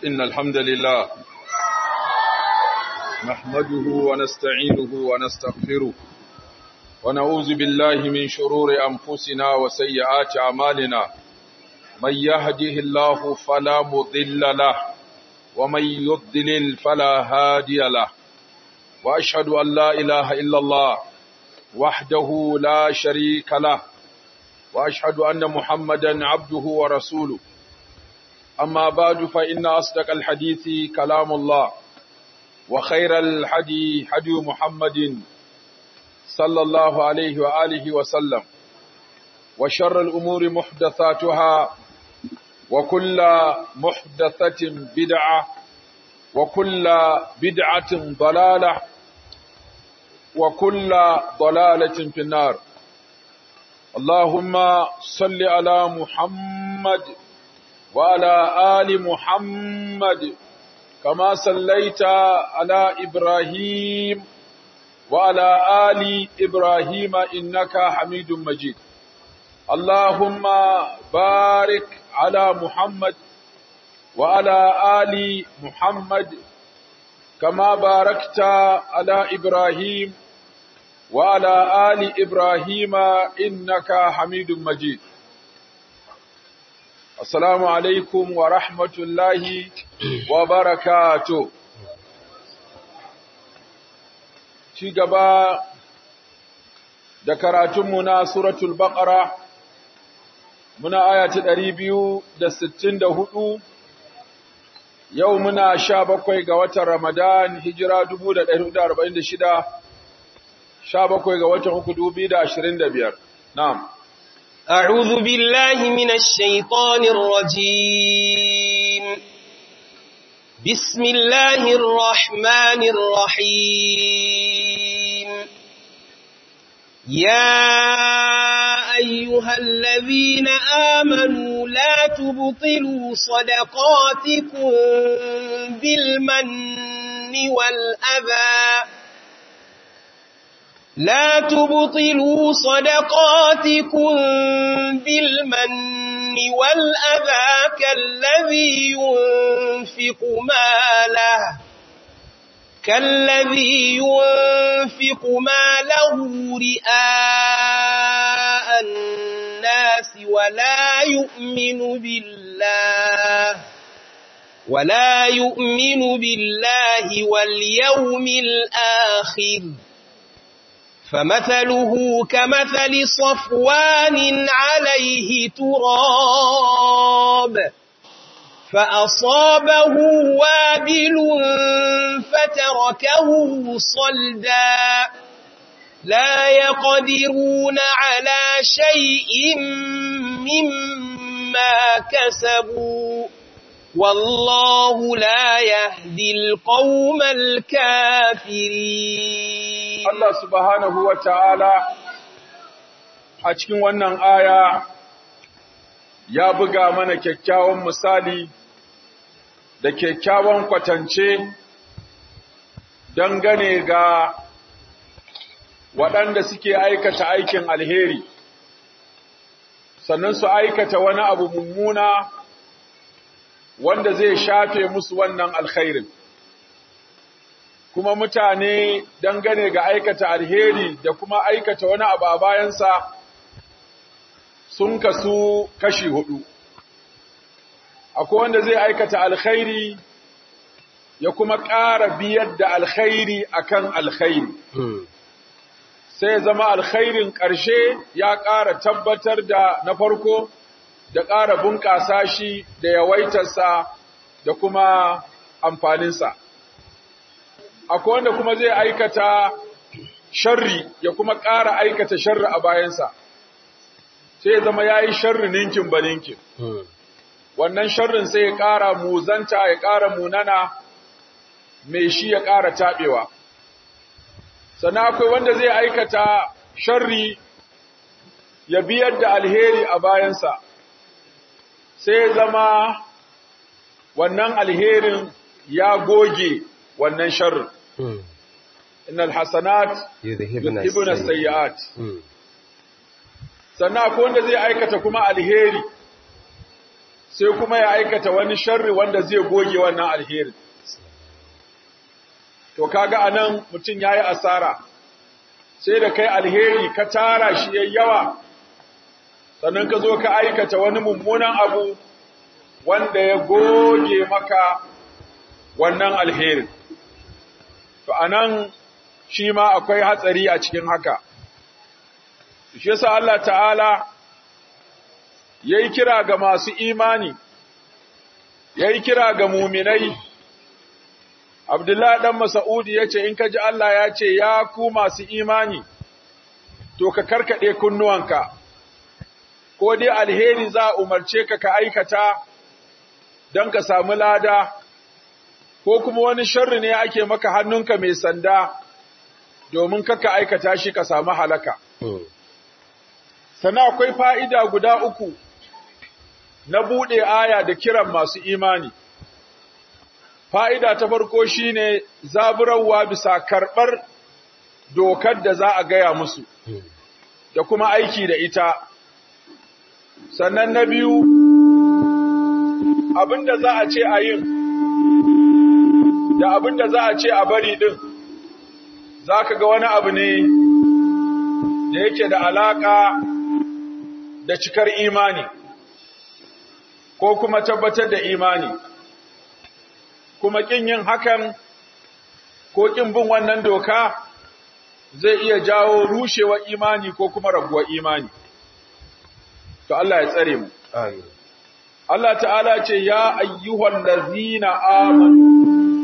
إن الحمد لله نحمده ونستعينه ونستغفره ونعوذ بالله من شرور أنفسنا وسيئات أعمالنا من يهده الله فلا مضل له ومن يضلل فلا هادي له وأشهد أن لا إله إلا الله وحده لا شريك له وأشهد أن محمدا عبده ورسوله أما بعد فإن أصدق الحديث كلام الله وخير الحدي حدي محمد صلى الله عليه وآله وسلم وشر الأمور محدثاتها وكل محدثة بدعة وكل بدعة ضلالة وكل ضلالة في النار اللهم صل على محمد وعلى آل محمد كما صليت على إبراهيم وعلى آل إبراهيم إنك حميد مجيد اللهم بارك على محمد وعلى آل محمد كما باركت على إبراهيم وعلى آل إبراهيم إنك حميد مجيد السلام عليكم ورحمة الله وبركاته ci gaba da karatunmu na suratul baqara muna aya ta ɗari biyu da sittin da hudu yau muna sha bakwai ga watan ramadan hijira dubu da ɗari da arba'in da shida sha bakwai ga watan uku dubu da ashirin da biyar na'am أعوذ بالله من الشيطان الرجيم بسم الله الرحمن الرحيم يا أيها الذين آمنوا لا تبطلوا صدقاتكم بالمن والأذى لا تبطلوا صدقاتكم بالمن والأذى كالذي ينفق ماله كالذي ينفق ماله رئاء الناس ولا يؤمن بالله ولا يؤمن بالله واليوم الآخر فمثله كمثل صفوان عليه تراب فأصابه وابل فتركه صلدا لا يقدرون على شيء مما كسبوا والله لا يهدي القوم الكافرين Allah subhanahu wa ta'ala a cikin wannan aya ya buga mana kyakkyawan misali da kyakkyawan kwatance dangane ga waɗanda suke aikata aikin alheri, sannan su aikata wani abu mummuna wanda zai shafe musu wannan alkhairin. Kuma mutane dangane ga aikata alheri da kuma aikata wani abu a bayansa sun kasu kashi hudu. Akwai wanda zai aikata alkhairi ya kuma ƙara biyar da alkhairi akan alkhairi. Sai zama alkhairin ƙarshe ya ƙara tabbatar da na farko da ƙara bunƙasa shi da yawaitarsa da kuma amfaninsa. Akwai wanda kuma zai aikata sharri ya kuma ƙara aikata sharri a bayansa, sai ya zama ya yi sharri ninkin ba ninkin. Wannan sharrin sai ya ƙara muzanta ya ƙara munana mai shi ya ƙara taɓewa. Sannan akwai wanda zai aikata sharri ya biyar da alheri a bayansa. sai zama wannan alherin ya goge wannan sharrin. Innal hasanat yudhibuna sayyi'at. Sannan akwai wanda zai aikata kuma alheri sai kuma ya aikata wani sharri wanda zai goge wannan alheri to kaga anan mutum yayi asara sai da kai alheri ka tara shi yayi yawa sannan ka zo ka aikata wani mummunan abu wanda ya goge maka wannan alherin to anan shi ma akwai hatsari a cikin haka shi yasa Allah ta'ala yayi kira ga masu imani yayi kira ga muminai Abdullah dan Mas'udi yace in kaji Allah ya ce ya ku masu imani to ka karkade kunnuwanka ko dai alheri za umarce ka ka aikata don ka samu lada ko kuma wani sharri ne ake maka hannunka mai sanda domin kaka aikata shi ka samu halaka sana akwai fa'ida guda uku na buɗe aya da kiran masu imani. Fa'ida ta farko shi ne zaburarwa bisa karɓar dokar da za a gaya musu, da kuma aiki da ita. Sannan na biyu, abin da za a ce a yin, da abin da za a ce a bari ɗin, za ka ga wani abu ne da yake da alaƙa da cikar imani ko kuma tabbatar da imani kuma kin yin hakan ko kin bin wannan doka zai iya jawo rushewar imani ko kuma raguwar imani to Allah ya tsare mu amin Allah ta'ala ce ya ayyuhal ladzina amanu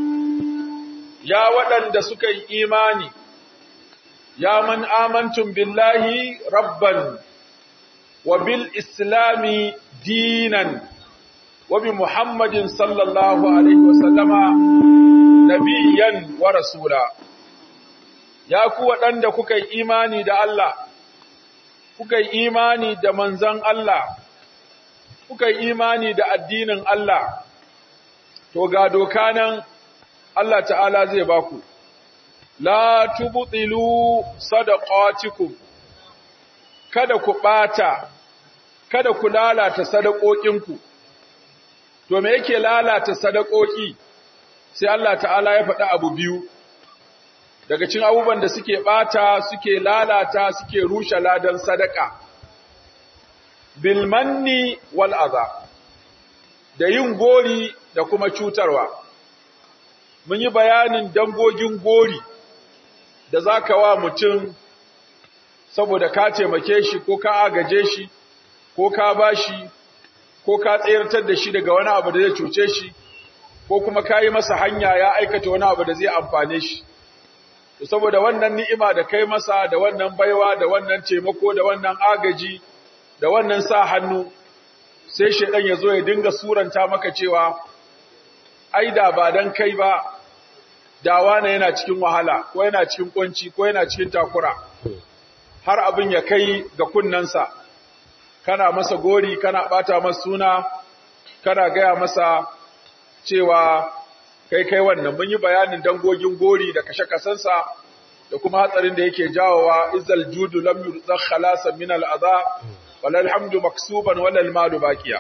ya waɗanda suka yi imani ya man amantum billahi rabban wa bil islami dinan wa bi muhammadin sallallahu alaihi wasallama nabiyyan wa rasula ya ku waɗanda kuka yi imani da Allah kuka yi imani da manzon Allah kuka yi imani da addinin Allah to ga doka nan Allah ta'ala zai baku la tubtilu sadaqatikum kada ku bata kada ku lalata sadaqokinku to me yake lalata sadakoki sai Allah ta'ala ya faɗi abu biyu daga cikin abubuwan da suke bata suke lalata suke rushe ladan sadaka bil manni wal adha da yin gori da kuma cutarwa mun yi bayanin dangogin gori da za ka wa mutum saboda ka taimake shi ko ka agaje shi ko ka ba shi ko ka tsayartar da shi daga wani abu da zai cuce shi ko kuma ka yi masa hanya ya aikata wani abu da zai amfane shi saboda wannan ni'ima da kai masa da wannan baiwa da wannan taimako da wannan agaji da wannan sa hannu sai shaidan ya zo ya dinga suranta maka cewa ai da ba dan kai ba dawa na yana cikin wahala ko yana cikin kunci ko yana cikin takura har abin ya kai ga kunnansa kana masa gori kana bata masa suna kana gaya masa cewa kai kai wannan mun yi bayanin dangogin gori da kashe kasansa da kuma hatsarin da yake jawowa izal judu lam yurzakh khalasan min al'adha walal hamdu maksuban walal malu baqiya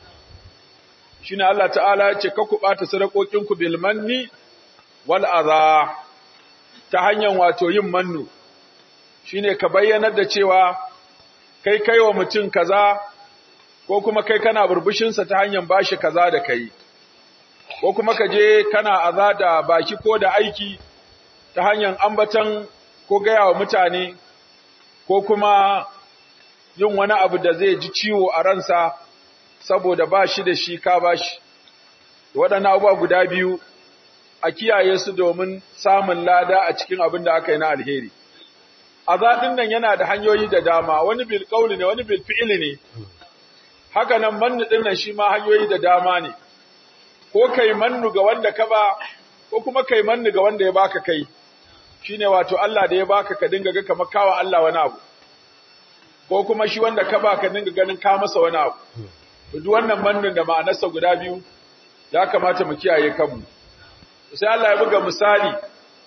shine Allah ta'ala ya ce ka ku bata sadakokinku bil manni wal adha ta hanyar wato yin mannu shine ka bayyanar da cewa kai kai wa mutum kaza ko kuma kai kana burbushin sa ta hanyar bashi kaza da kai ko kuma ka je kana aza da baki ko da aiki ta hanyar ambatan ko gaya wa mutane ko kuma yin wani abu da zai ji ciwo a ransa saboda ba shi da shi ka ba shi waɗannan abubuwa guda biyu a kiyaye su domin samun lada a cikin abin da aka yi na alheri azadin nan yana da hanyoyi da dama wani bil qauli ne wani bil fi'li ne haka nan mannu din nan shi ma hanyoyi da dama ne ko kai mannu ga wanda ka ba ko kuma kai mannu ga wanda ya baka kai shine wato Allah da ya baka ka dinga ga kamar kawa Allah wani abu ko kuma shi wanda ka ba ka dinga ganin ka masa wani abu to duk wannan mannun da ma'anarsa guda biyu ya kamata mu kiyaye kanmu sai Allah ya buga misali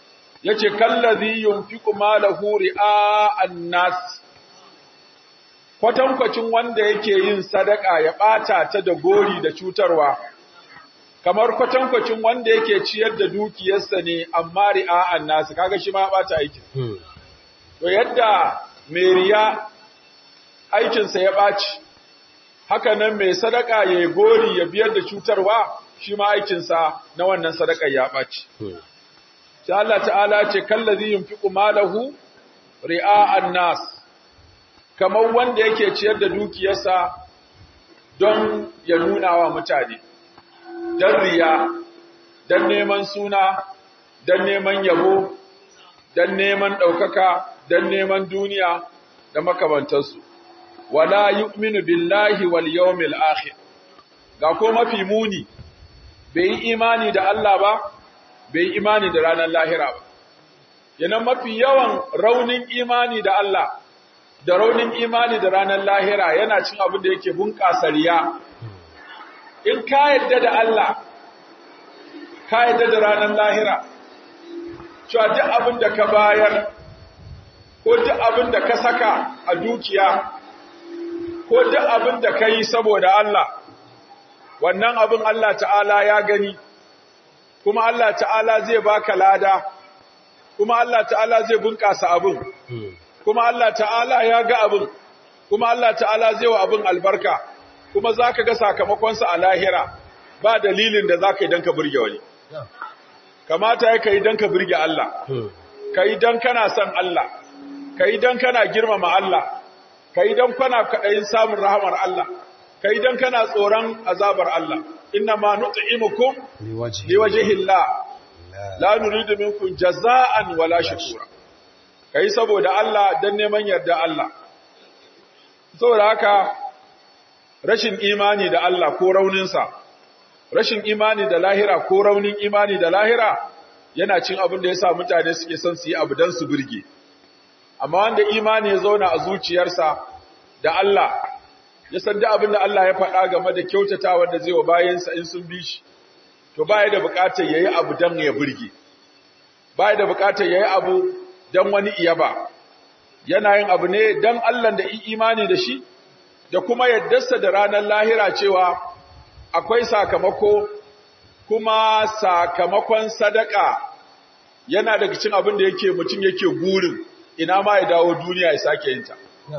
yace kallazi yunfiqu malahu ri'a an-nas kwatankwacin wanda yake yin sadaka ya ɓata ta da gori da cutarwa, kamar kwatankwacin wanda yake ciyar da dukiyarsa ne amma ri'a'an nasu, kaga shi ma ɓata aikin. To yadda mai riya aikinsa ya ɓaci, haka nan mai sadaka ya yi gori ya biyar da cutarwa, shi ma aikinsa na wannan sadaka ya ɓaci. Sai Allah ta'ala ce, kallazi yin fi malahu ri'a'an nas, kamar wanda yake ciyar da dukiyarsa don ya nuna wa mutane, don riya, don neman suna, don neman yabo, don neman ɗaukaka, don neman duniya da makamantarsu. Wala yu'minu billahi wal yawmil akhir. Ga ko mafi muni, bai yi imani da Allah ba, bai yi imani da ranar lahira ba. Yanan mafi yawan raunin imani da Allah, da raunin imani da ranar lahira yana cin abin da yake bunƙasa riya. In ka yadda da Allah, ka yadda da ranar lahira, cewa duk abin da ka bayar, ko duk abin da ka saka a dukiya, ko duk abin da ka yi saboda Allah, wannan abin Allah ta'ala ya gani, kuma Allah ta'ala zai baka lada, kuma Allah ta'ala zai bunƙasa abin. kuma Allah ta'ala ya ga abin, kuma Allah ta'ala zai wa abin albarka, kuma za ka ga sakamakonsa a lahira ba dalilin da za ka yi don ka burge wani. Kamata ya ka yi don ka burge Allah, ka yi don kana son Allah, ka yi don kana girmama Allah, ka yi don kana kaɗayin samun rahamar Allah, ka yi don kana tsoron azabar Allah. Inna ma nut'imukum liwajhillah la nuridu minkum jaza'an wala shukura. ka yi saboda Allah don neman yarda Allah. Saboda haka rashin imani da Allah ko rauninsa, rashin imani da lahira ko raunin imani da lahira yana cin abin da ya sa mutane suke son su yi abu don su birge. Amma wanda imani ya zauna a zuciyarsa da Allah, ya san da abin da Allah ya faɗa game da kyautata wanda zai wa bayansa in sun bi shi, to baya da buƙatar ya yi abu don ya birge. Baya da buƙatar ya yi abu don wani iya ba, yana yin abu ne don Allah da imani da shi, da kuma yaddarsa da ranar lahira cewa akwai sakamako, kuma sakamakon sadaka yana daga cin abin da yake mutum yake gurin ina ma ya dawo duniya ya sake yinta.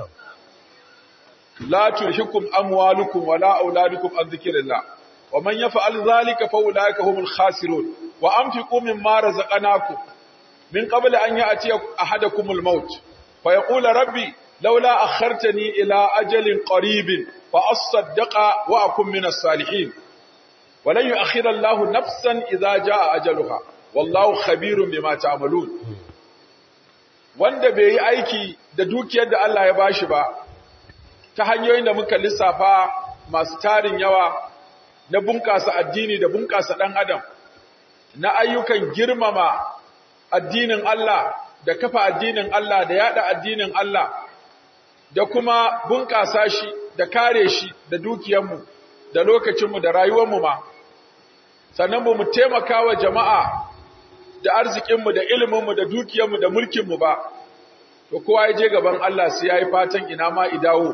La tulhikum amwalukum wala auladukum an zikrillah wa man yaf'al zalika fa ulaika humul khasirun wa anfiqu mimma razaqnakum من قبل أن يأتي أحدكم الموت فيقول ربي لولا أخرتني إلى أجل قريب فأصدق وأكون من الصالحين ولن يؤخر الله نفسا إذا جاء أجلها والله خبير بما تعملون wanda bai yi aiki da dukiyar da Allah ya bashi ba ta hanyoyin da muka lissafa masu tarin yawa na bunƙasa addini da bunƙasa ɗan adam na ayyukan girmama addinin Allah da kafa addinin Allah da yada addinin Allah da kuma bunƙasa shi da kare shi da dukiyarmu da lokacinmu da rayuwarmu ma sannan mu taimaka wa jama'a da arzikinmu da iliminmu da dukiyarmu da mulkinmu ba to kowa ya je gaban Allah sai ya yi fatan ina ma idawo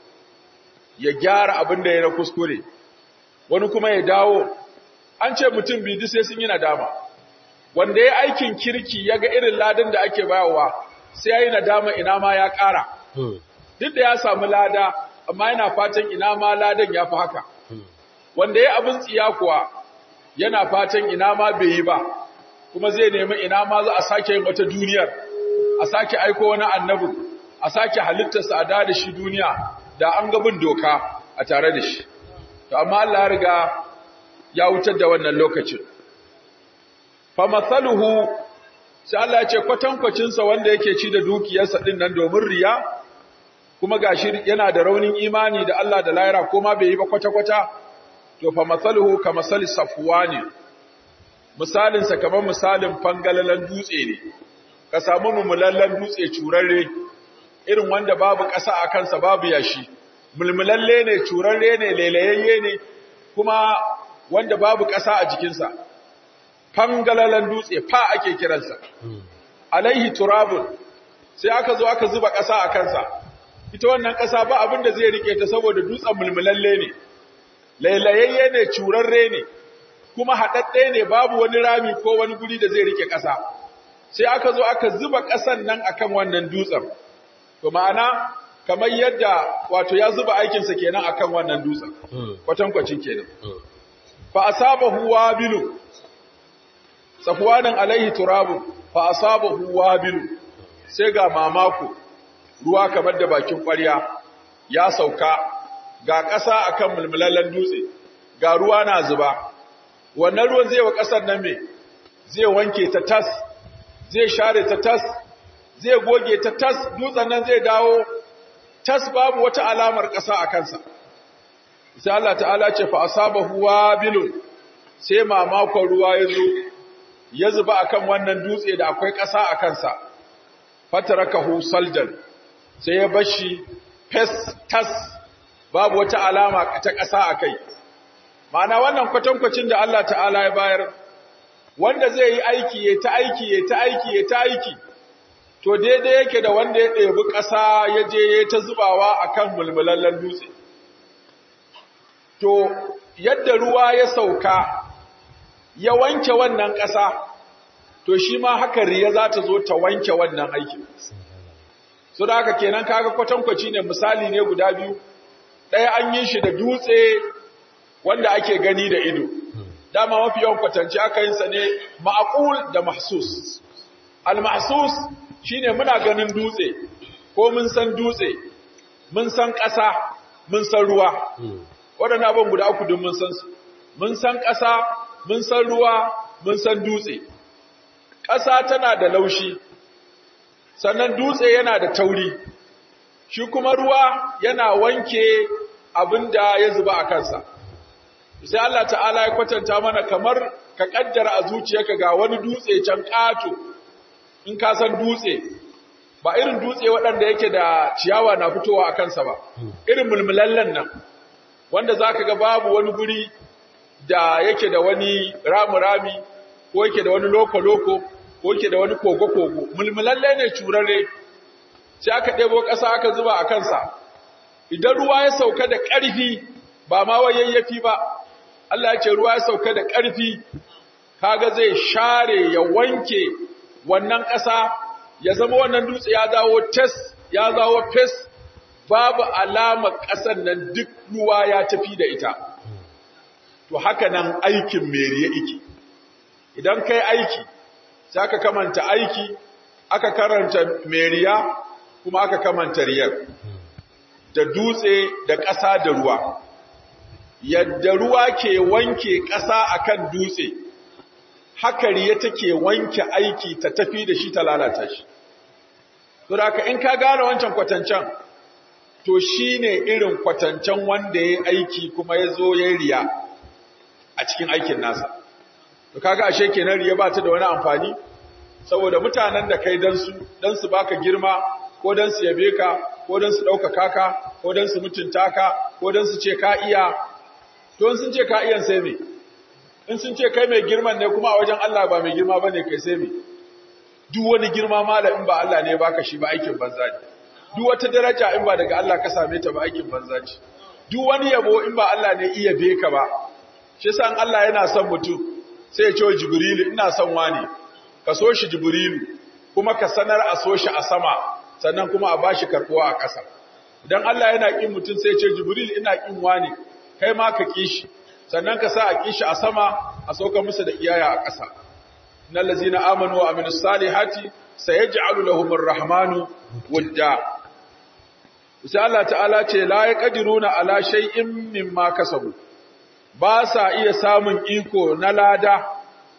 ya gyara abin da ya na kuskure wani kuma ya dawo an ce mutum biyu sai sun yi nadama wanda ya aikin kirki ya ga irin ladan da ake bayarwa sai ya yi nadama ina ma ya ƙara. Duk da ya samu lada, amma yana fatan ina ma ladan ya fi haka. Wanda ya abin tsiya kuwa yana fatan ina ma bai yi ba, kuma zai nemi ina ma za a sake yin wata duniyar, a sake aiko wani annabin, a sake halittarsa a da shi duniya da an gabin doka a tare da shi. To, amma Allah ya riga ya wutar da wannan lokacin. famathaluhu sai Allah ya ce kwatankwacinsa wanda yake ci da dukiyarsa din nan domin riya kuma gashi yana da raunin imani da Allah da lahira kuma bai yi ba kwata-kwata to famathaluhu kamasali safwani misalin sa kamar misalin fangalalan dutse ne ka samu mumulallan dutse curarre irin wanda babu ƙasa a kansa babu yashi mulmulalle ne curarre ne lelayayye ne kuma wanda babu ƙasa a jikinsa fangalalan dutse fa ake kiransa alaihi turabun sai aka zo aka zuba ƙasa a kansa ita wannan ƙasa ba abin da zai rike ta saboda dutsen mulmulalle ne lailayayye ne curarre ne kuma haɗaɗɗe ne babu wani rami ko wani guri da zai rike ƙasa sai aka zo aka zuba ƙasan nan akan wannan dutsen to ma'ana kamar yadda wato ya zuba aikinsa kenan akan wannan dutsen kwatankwacin kenan fa asabahu wabilu safwanan alaihi turabu fa asabahu wabilu sai ga mamako ruwa kamar da bakin ƙwarya ya sauka ga ƙasa akan mulmulallen dutse ga ruwa na zuba wannan ruwan zai wa ƙasar nan me zai wanke ta tas zai share ta tas zai goge ta tas dutsen nan zai dawo tas babu wata alamar ƙasa a kansa sai Allah ta'ala ce fa asabahu wabilun sai mamakon ruwa ya zo ya zuba akan wannan dutse da akwai ƙasa a kansa fatarakahu saldan sai ya bashi fes tas babu wata alama ta ƙasa a kai ma'ana wannan kwatankwacin da Allah ta'ala ya bayar wanda zai yi aiki ya ta aiki ya ta aiki ya ta aiki to daidai yake da wanda ya ɗebi ƙasa ya je ya ta zubawa a kan mulmulallen dutse to yadda ruwa ya sauka ya wanke wannan ƙasa to shi ma haka riya za ta zo ta wanke wannan aikin so da haka kenan kaga kwatankwaci ne misali ne guda biyu ɗaya an yi shi da dutse wanda ake gani da ido dama mafi yawan kwatanci aka yin sa ne ma'aqul da mahsus al-mahsus shine muna ganin dutse ko mun san dutse mun san ƙasa mun san ruwa waɗannan abin guda uku duk mun san su mun san ƙasa mun san ruwa mun san dutse ƙasa tana da laushi sannan dutse yana da tauri shi kuma ruwa yana wanke abin da ya zuba a kansa sai Allah ta'ala ya kwatanta mana kamar ka kaddara a zuciyarka ga wani dutse can ƙato in ka san dutse ba irin dutse waɗanda yake da ciyawa na fitowa a kansa ba irin mulmulallen nan wanda za ka ga babu wani guri da yake da wani rami-rami ko yake da wani loko-loko ko yake da wani kogo-kogo mulmulalle ne curare sai aka ɗebo ƙasa aka zuba a kansa idan ruwa ya sauka da ƙarfi ba ma wayayyafi ba Allah ya ce ruwa ya sauka da ƙarfi kaga zai share ya wanke wannan ƙasa ya zama wannan dutse ya dawo tes ya dawo fes babu alama ƙasar nan duk ruwa ya tafi da ita to haka nan aikin meriya iki idan kai aiki sai aka kamanta aiki aka karanta meriya kuma aka kamanta riyar da dutse da ƙasa da ruwa yadda ruwa ke wanke ƙasa akan dutse haka riya take wanke aiki ta tafi da shi ta lalata shi to da in ka gane wancan kwatancan to shine irin kwatancan wanda ya aiki kuma ya zo ya riya a cikin aikin nasa to kaga ashe kenan riya ba ta da wani amfani saboda mutanen da kai dan su dan su baka girma ko dan su yabe ka ko dan su ɗaukaka ka ko dan su mutunta ka ko dan su ce ka iya to in sun ce ka iyan sai me in sun ce kai mai girman ne kuma a wajen Allah ba mai girma bane kai sai me duk wani girma mala in ba Allah ne baka shi ba aikin banza ne duk wata daraja in ba daga Allah ka same ta ba aikin banza ce duk wani yabo in ba Allah ne iya be ka ba shi yasa Allah yana son mutum sai ya ce Jibrilu ina son wani ka so shi Jibrilu kuma ka sanar a so shi a sama sannan kuma a bashi karbuwa a ƙasa idan Allah yana kin mutum sai ya ce Jibrilu ina kin wani kai ma ka kishi sannan ka sa a kishi a sama a sauka musu da iyaya a ƙasa innal ladzina amanu wa amilus salihati sayaj'alu lahumur rahmanu wudda sai Allah ta'ala ce la yaqdiruna ala shay'in mimma kasabu ba sa iya samun iko na lada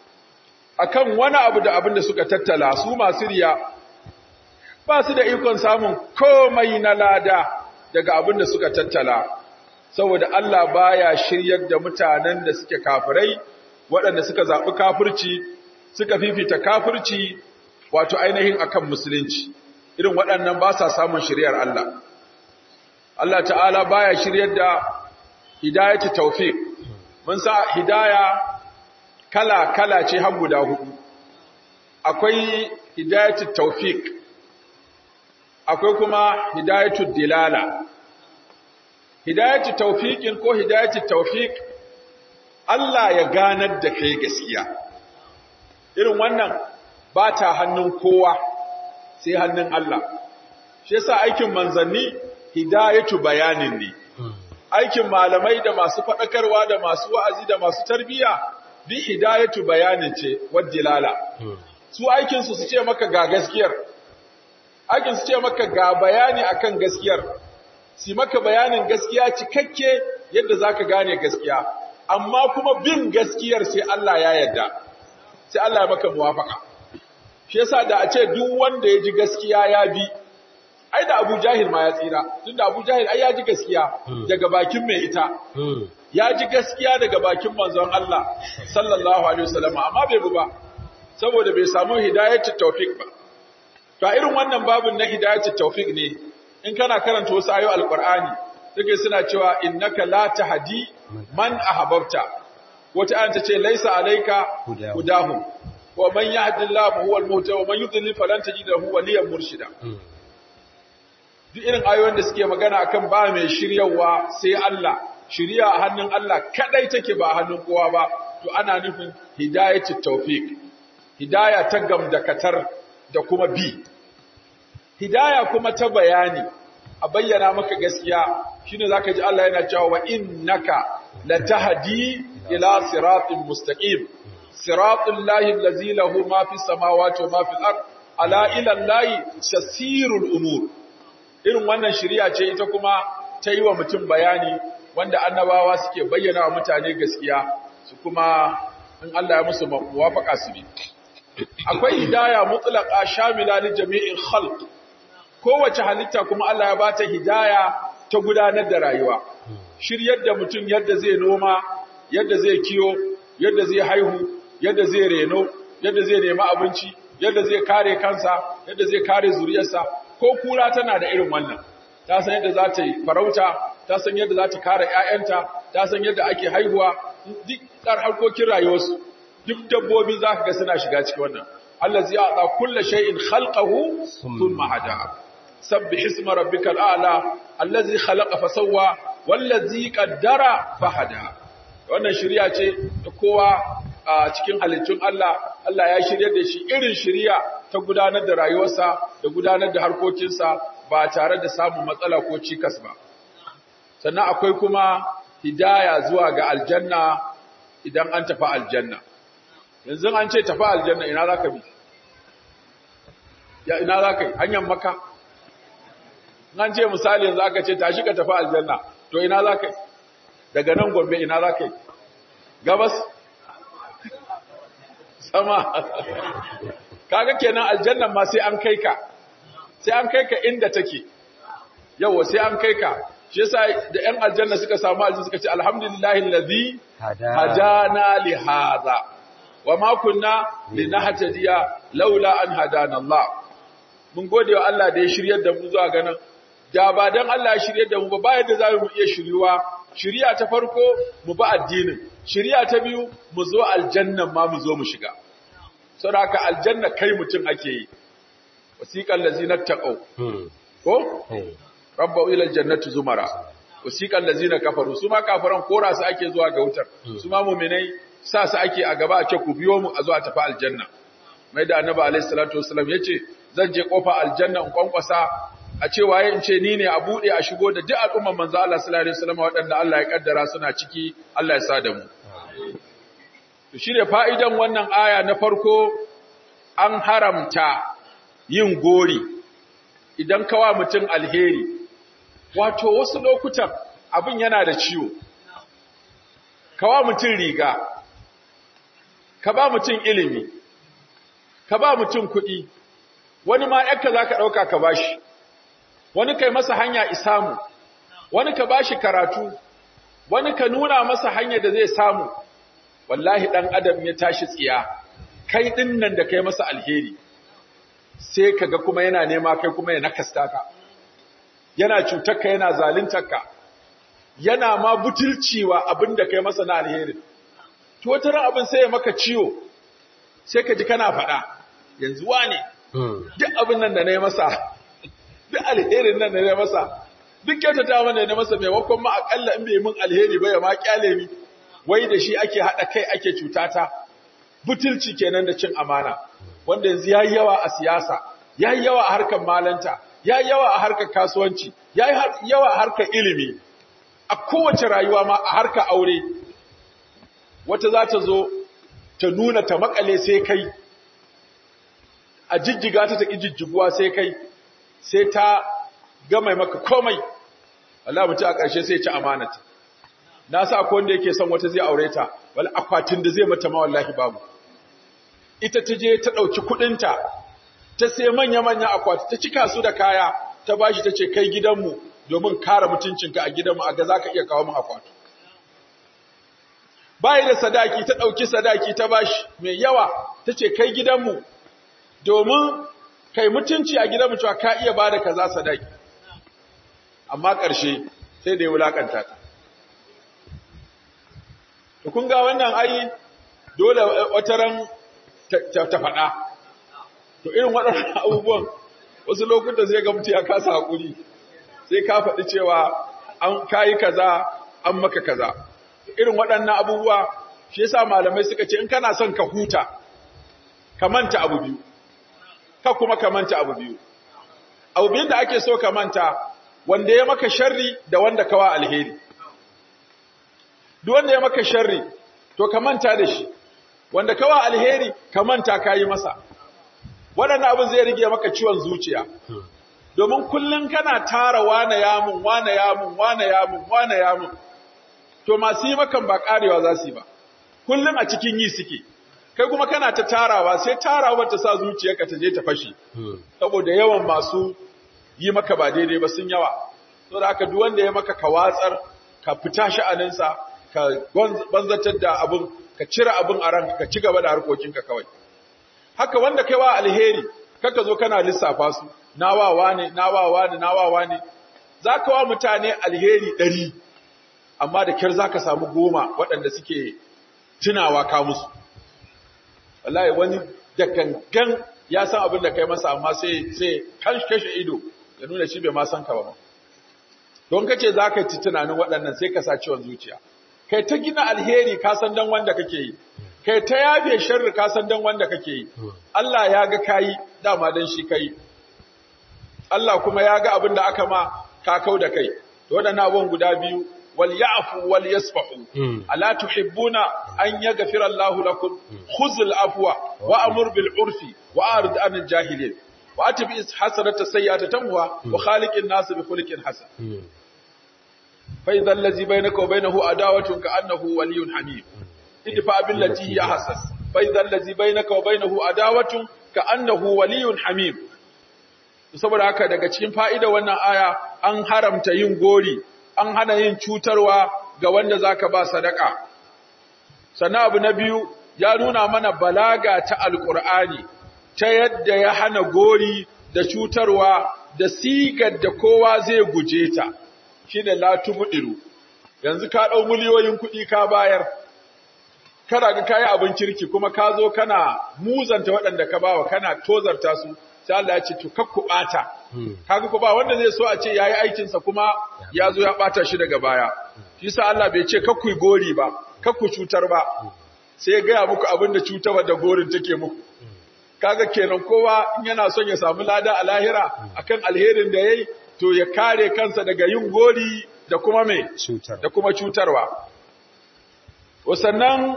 akan wani abu da abin da suka tattala su masu riya ba su da ikon samun komai na lada daga abin da suka tattala saboda Allah baya shiryar da mutanen da suke kafirai waɗanda suka zaɓi kafirci suka fifita kafirci wato ainihin akan musulunci irin waɗannan ba sa samun shiryar Allah Allah ta'ala baya shiryar da hidayatu tawfiq mun sa hidaya kala kala ce har guda hudu akwai hidayatu tawfiq akwai kuma hidayatul dilala hidayatul tawfiqin ko hidayatul tawfiq Allah ya ganar da kai gaskiya irin wannan ba ta hannun kowa sai hannun Allah shi yasa aikin manzanni hidayatu bayanin ne aikin malamai da masu faɗakarwa da masu wa'azi da masu tarbiyya bi hidayatu bayanin ce wajilala su aikin su su ce maka ga gaskiyar aikin su ce maka ga bayani akan gaskiyar si maka bayanin gaskiya cikakke yadda zaka gane gaskiya amma kuma bin gaskiyar sai Allah ya yarda sai Allah ya maka muwafaka shi yasa da a ce duk wanda ya ji gaskiya ya bi ai da Abu Jahil ma ya tsira tunda Abu Jahil ai ya ji gaskiya daga bakin mai ita ya ji gaskiya daga bakin manzon Allah sallallahu alaihi wasallam amma bai bu ba saboda bai samu hidayatut tawfiq ba to a irin wannan babun na hidayatut tawfiq ne in kana karanta wasu ayoyi alqur'ani take suna cewa innaka la tahdi man ahbabta wata ayan ta ce laisa alayka hudahum wa man yahdillahu fa huwa al-muhtadi wa man yudlil falan tajid lahu waliyan murshida duk irin ayoyin da suke magana akan ba mai shiryawa sai Allah shiriya a hannun Allah kadai take ba hannun kowa ba to ana nufin hidayatu tawfiq hidaya ta gamdakatar da kuma bi hidaya kuma ta bayani a bayyana maka gaskiya shine zaka ji Allah yana cewa wa innaka latahdi ila siratin mustaqim siratul lahi allazi lahu ma fis samawati wa ma fil ard ala ila allahi shasirul umur irin wannan shari'a ce ita kuma ta yi wa mutum bayani wanda annabawa suke bayyana wa mutane gaskiya su kuma in Allah ya musu muwafaka su bi akwai hidaya mutlaqa shamila li jami'il khalq kowace halitta kuma Allah ya bata hidaya ta gudanar da rayuwa shiryar da mutum yadda zai noma yadda zai kiyo yadda zai haihu yadda zai reno yadda zai nemi abinci yadda zai kare kansa yadda zai kare zuriyarsa ko kura tana da irin wannan ta san yadda za ta yi farauta ta san yadda za ta kare ƴaƴanta ta san yadda ake haihuwa duk tsar harkokin rayuwarsu duk dabbobi za ka ga suna shiga cikin wannan allazi a'ta kulli shay'in khalqahu thumma hada sabbih isma rabbikal a'la allazi khalaqa fasawwa wallazi qaddara fahada wannan shari'a ce ta kowa a cikin halittun Allah Allah ya shirye da shi irin shari'a ta gudanar da rayuwarsa da gudanar da harkokinsa ba tare da samun matsala ko cikas ba sannan akwai kuma hidaya zuwa ga aljanna idan an tafi aljanna yanzu an ce tafi aljanna ina za ka bi ya ina za ka yi hanyar maka an ce misali yanzu aka ce tashi ka tafi aljanna to ina za ka yi daga nan gombe ina za ka yi gabas sama kaga kenan aljannan ma sai an kai ka sai an kai ka inda take yawa sai an kai ka shi yasa da ƴan aljanna suka samu aljanna suka ce alhamdulillahi allazi hadana li hadha wa ma kunna linahtadiya laula an hadana Allah mun gode wa Allah da ya shiryar da mu zuwa ganin da ba dan Allah ya shiryar da mu ba ba yadda za mu iya shiryuwa shiriya ta farko mu ba addinin shiriya ta biyu mu zo aljannan ma mu zo mu shiga saboda haka aljanna kai mutum ake yi wasiqal ladzina taqaw ko rabbu ila aljannati zumara wasiqal ladzina kafaru su ma kafaran kora su ake zuwa ga wutar su ma mu'minai sa su ake a gaba ake ku biyo mu a zo a tafi aljanna mai da annabi alaihi salatu wasallam yace zan je kofa aljanna in kwankwasa a ce waye in ce ni ne a bude a shigo da duk al'umman manzo Allah sallallahu alaihi wasallam waɗanda Allah ya kaddara suna ciki Allah ya sa da mu to shine fa'idan wannan aya na farko an haramta yin gori idan kawa mutum alheri wato wasu lokutan abin yana da ciwo kawa mutum riga ka ba mutum ilimi ka ba mutum kuɗi wani ma yakka zaka ɗauka ka bashi wani kai masa hanya isamu wani ka bashi karatu wani ka nuna masa hanya da zai samu wallahi dan adam ya tashi tsiya kai din nan da kai masa alheri sai kaga kuma yana nema kai kuma ya nakasta ka yana cutar ka yana zaluntar ka yana ma butulciwa abinda kai masa na alheri to wata ran abin sai ya maka ciwo sai ka ji kana faɗa yanzu wane duk abin nan da na yi masa duk alherin nan da na masa duk kyautata mana da masa maimakon ma akalla in bai mun alheri ba ya ma kyale ni wai da shi ake haɗa kai ake cutata butulci kenan da cin amana wanda yanzu yayi yawa a siyasa yayi yawa a harkar malanta yayi yawa a harkar kasuwanci yayi yawa a harkar ilimi a kowace rayuwa ma a harkar aure wata za ta zo ta nuna ta makale sai kai a jijjiga ta ta jijjiguwa sai kai sai ta gama maka komai Allah mutu a ƙarshe sai ci amanata na sa ko wanda yake son wata zai aure ta wal akwatin da zai mata ma wallahi babu ita ta je ta ɗauki kuɗinta ta sai manya-manya akwati ta cika su da kaya ta bashi ta ce kai gidanmu domin kare mutuncinka a gidanmu a ga za ka iya kawo min akwati bayi da sadaki ta ɗauki sadaki ta bashi mai yawa ta ce kai gidanmu domin kai mutunci a gidanmu cewa ka iya ba da kaza sadaki amma ƙarshe sai da ya wulaƙanta ta to kun ga wannan ai dole wataran ta faɗa to irin waɗannan abubuwan wasu lokuta zai ga mutu ya kasa haƙuri sai ka faɗi cewa an kayi kaza an maka kaza irin waɗannan abubuwa shi yasa malamai suka ce in kana son ka huta ka manta abu biyu ka kuma ka manta abu biyu abu biyun da ake so ka manta wanda ya maka sharri da wanda kawa alheri duk wanda ya maka sharri to ka manta da shi wanda kawa alheri ka manta kayi masa waɗannan abin zai rige maka ciwon zuciya domin kullum kana tara wane yamun wane yamun wane yamun wane yamun to masu yi makan ba karewa za su yi ba kullum a cikin yi suke kai kuma kana ta tarawa sai tarawa ta sa zuciyarka ta je ta fashe saboda yawan masu yi maka ba daidai ba sun yawa saboda haka duk wanda ya maka ka watsar ka fita sha'aninsa ka banzatar da abin ka cire abin a ranka ka ci gaba da harkokinka kawai haka wanda kai wa alheri kaka zo kana lissafa su nawawa ne nawawa ne nawawa ne za ka wa mutane alheri ɗari amma da kyar za ka samu goma waɗanda suke tunawa ka musu wallahi wani da gangan ya san abin da kai masa amma sai sai kashe ido ya nuna shi bai ma san ka ba don kace za ka ci tunanin waɗannan sai ka sa ciwon zuciya kai ta gina alheri ka san dan wanda kake yi kai ta yafe sharri ka san dan wanda kake yi Allah ya ga kayi dama dan shi kai Allah kuma ya ga abin da aka ma ka kau da kai to waɗannan abubuwan guda biyu wal ya'fu wal yasfahu ala tuhibbuna an yaghfira Allahu lakum khudhul afwa wa amur bil urfi wa arid anil jahilin wa atbi hasanata sayyi'ata tamwa wa khaliqin nas bi khuluqin hasan fa idha allazi bainaka wa bainahu adawatun ka annahu waliyyun hamim idfa billati hiya hasan fa idha allazi bainaka wa bainahu adawatun ka annahu waliyyun hamim saboda haka daga cikin fa'ida wannan aya an haramta yin gori an hana yin cutarwa ga wanda zaka ba sadaka sannan abu na biyu ya nuna mana balaga ta alqur'ani ta yadda ya hana gori da cutarwa da sigar da kowa zai guje ta shine la tubdiru yanzu ka dau miliyoyin kuɗi ka bayar kada ga kai abin kirki kuma ka zo kana muzanta waɗanda ka bawa kana tozarta su sai Allah ya ce to kakku bata kaga ko ba wanda zai so a ce yayi aikin sa kuma ya zo ya bata shi daga baya shi sa Allah bai ce kakku gori ba kakku cutar ba sai ya gaya muku abin da cutarwa da gorin take muku kaga kenan kowa in yana son ya samu lada a lahira akan alherin da yayi to ya kare kansa daga yin gori da kuma me da kuma cutarwa wasannan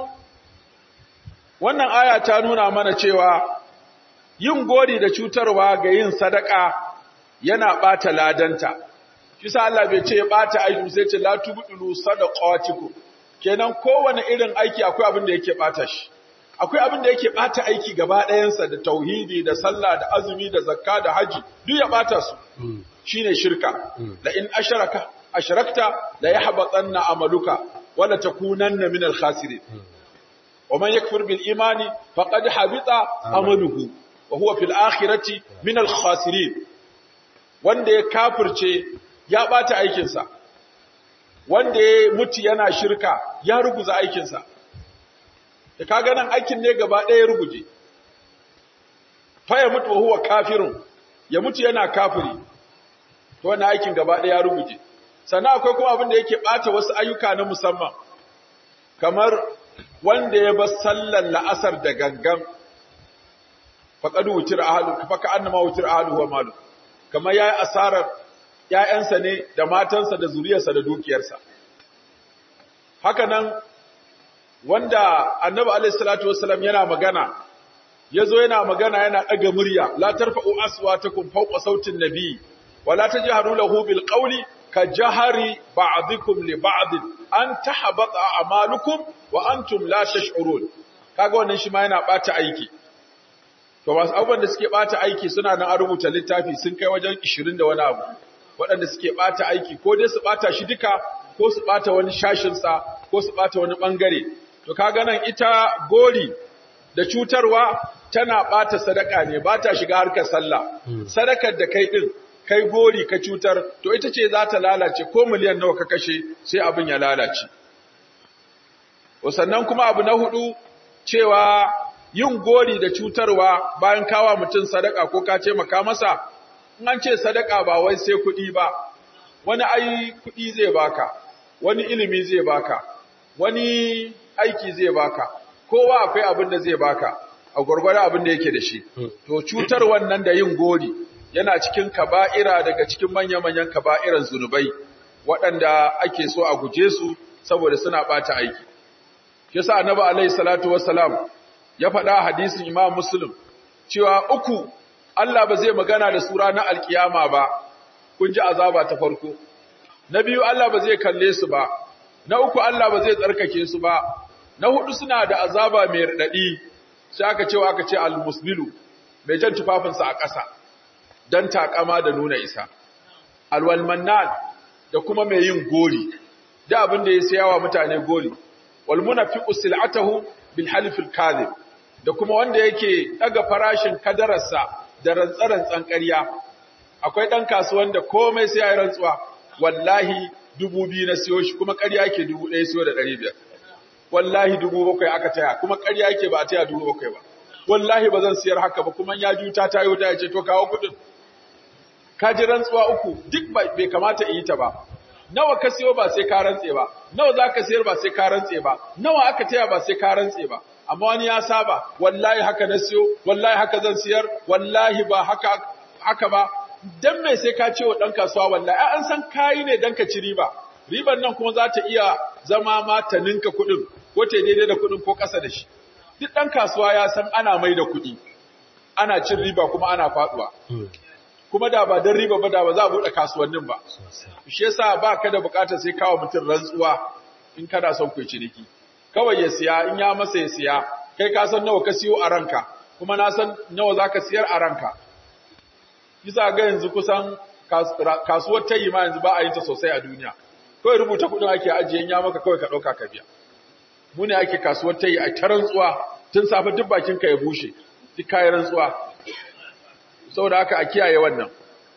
wannan aya ta nuna mana cewa yin gori da cutarwa ga yin sadaka yana bata ladanta kisa Allah bai ce ya bata aiki sai ce la tubdilu sadaqatikum kenan kowane irin aiki akwai abin da yake bata shi akwai abin da yake bata aiki gaba ɗayansa da tauhidi da sallah da azumi da zakka da haji duk ya bata su shine shirka la in asharaka ashrakta la yahbatanna amaluka wala takunanna min al-khasirin wa man yakfur bil imani faqad habita amaluhu wa huwa fil akhirati min al-khasirin wanda ya kafirce ya bata aikinsa wanda ya mutu yana shirka ya ruguza aikinsa da kaga nan aikin ne gaba ɗaya ruguje fa ya mutu huwa kafirun ya mutu yana kafiri to wannan aikin gaba ɗaya ya rubuje sannan akwai kuma abin da yake ɓata wasu ayyuka na musamman kamar wanda ya bar sallar la'asar da gangan faqad wutir ahlu fa ka annama wutir ahlu wa malu kamar yayi asarar ƴaƴansa ne da matansa da zuriyarsa da dukiyarsa haka nan wanda annabi alaihi salatu wassalam yana magana yazo yana magana yana daga murya la tarfa'u aswatakum fawqa sautin nabi wa la tajharu lahu bil qawli ka jahari ba'dikum li ba'd an tahbata a'malukum wa antum la tash'urun kaga wannan shi ma yana bata aiki to wasu abubuwan da suke bata aiki suna nan a rubuta littafi sun kai wajen 20 da wani abu waɗanda suke bata aiki ko dai su bata shi duka ko su bata wani shashin sa ko su bata wani bangare to kaga nan ita gori da cutarwa tana bata sadaka ne ba ta shiga harkar sallah sadakar da kai din kai gori ka cutar to ita ce za ta lalace ko miliyan nawa ka kashe sai abin ya lalace sannan kuma abu na hudu cewa yin gori da cutarwa bayan kawa mutum sadaka ko ka ce maka masa in an ce sadaka ba wai sai kuɗi ba wani ai kuɗi zai baka wani ilimi zai baka wani aiki zai baka kowa akwai abin da zai baka a gwargwada abin da yake da shi to cutar wannan da yin gori yana cikin kaba'ira daga cikin manya-manyan kaba'iran zunubai waɗanda ake so a guje su saboda suna ɓata aiki yasa annabi alaihi salatu wassalam ya faɗa hadisin imam muslim cewa uku Allah ba zai magana da su ranar alkiyama ba kun ji azaba ta farko na biyu Allah ba zai kalle su ba na uku Allah ba zai tsarkake su ba na hudu suna da azaba mai radadi sai aka cewa aka ce al-musbilu mai jan tufafinsa a ƙasa dan takama da nuna isa alwalmannan da kuma mai yin gori da abin da ya sayawa mutane gori wal munafiqu sil'atahu bil half al kadhib da kuma wanda yake daga farashin kadararsa da rantsarantsan ƙarya akwai dan kasuwan da komai sai ya rantsuwa wallahi dubu biyu na siyo shi kuma ƙarya yake dubu ɗaya siyo da ɗari biyar wallahi dubu bakwai aka taya kuma ƙarya yake ba a taya dubu bakwai ba wallahi ba zan siyar haka ba kuma ya juta ta yi ya ce to kawo kuɗin ka ji rantsuwa uku duk bai kamata in yi ta ba nawa ka siyo ba sai ka rantse ba nawa za ka siyar ba sai ka rantse ba nawa aka taya ba sai ka rantse ba amma wani ya saba wallahi haka na siyo wallahi haka zan siyar wallahi ba haka haka ba dan me sai ka ce wa dan kasuwa wallahi ai an san kayi ne dan ka ci riba riban nan kuma za ta iya zama ma ta ninka kuɗin ko ta daidai da kuɗin ko ƙasa da shi duk dan kasuwa ya san ana mai da kuɗi ana cin riba kuma ana faduwa kuma da ba don riba ba da ba za a buɗe kasuwannin ba. Shi yasa ba ka da buƙatar sai kawo mutum rantsuwa in kana son ku ciniki. Kawai ya siya in ya masa ya siya, kai ka san nawa ka siyo a ranka, kuma na san nawa za ka siyar a ranka. Bisa ga yanzu kusan kasuwar tayi ma yanzu ba a yin ta sosai a duniya. Kawai rubuta kuɗin ake ajiye ya maka kawai ka ɗauka ka biya. Mu ne ake kasuwar tayi a ta rantsuwa tun safe duk bakin ka ya bushe, duk kayan rantsuwa. saboda haka a kiyaye wannan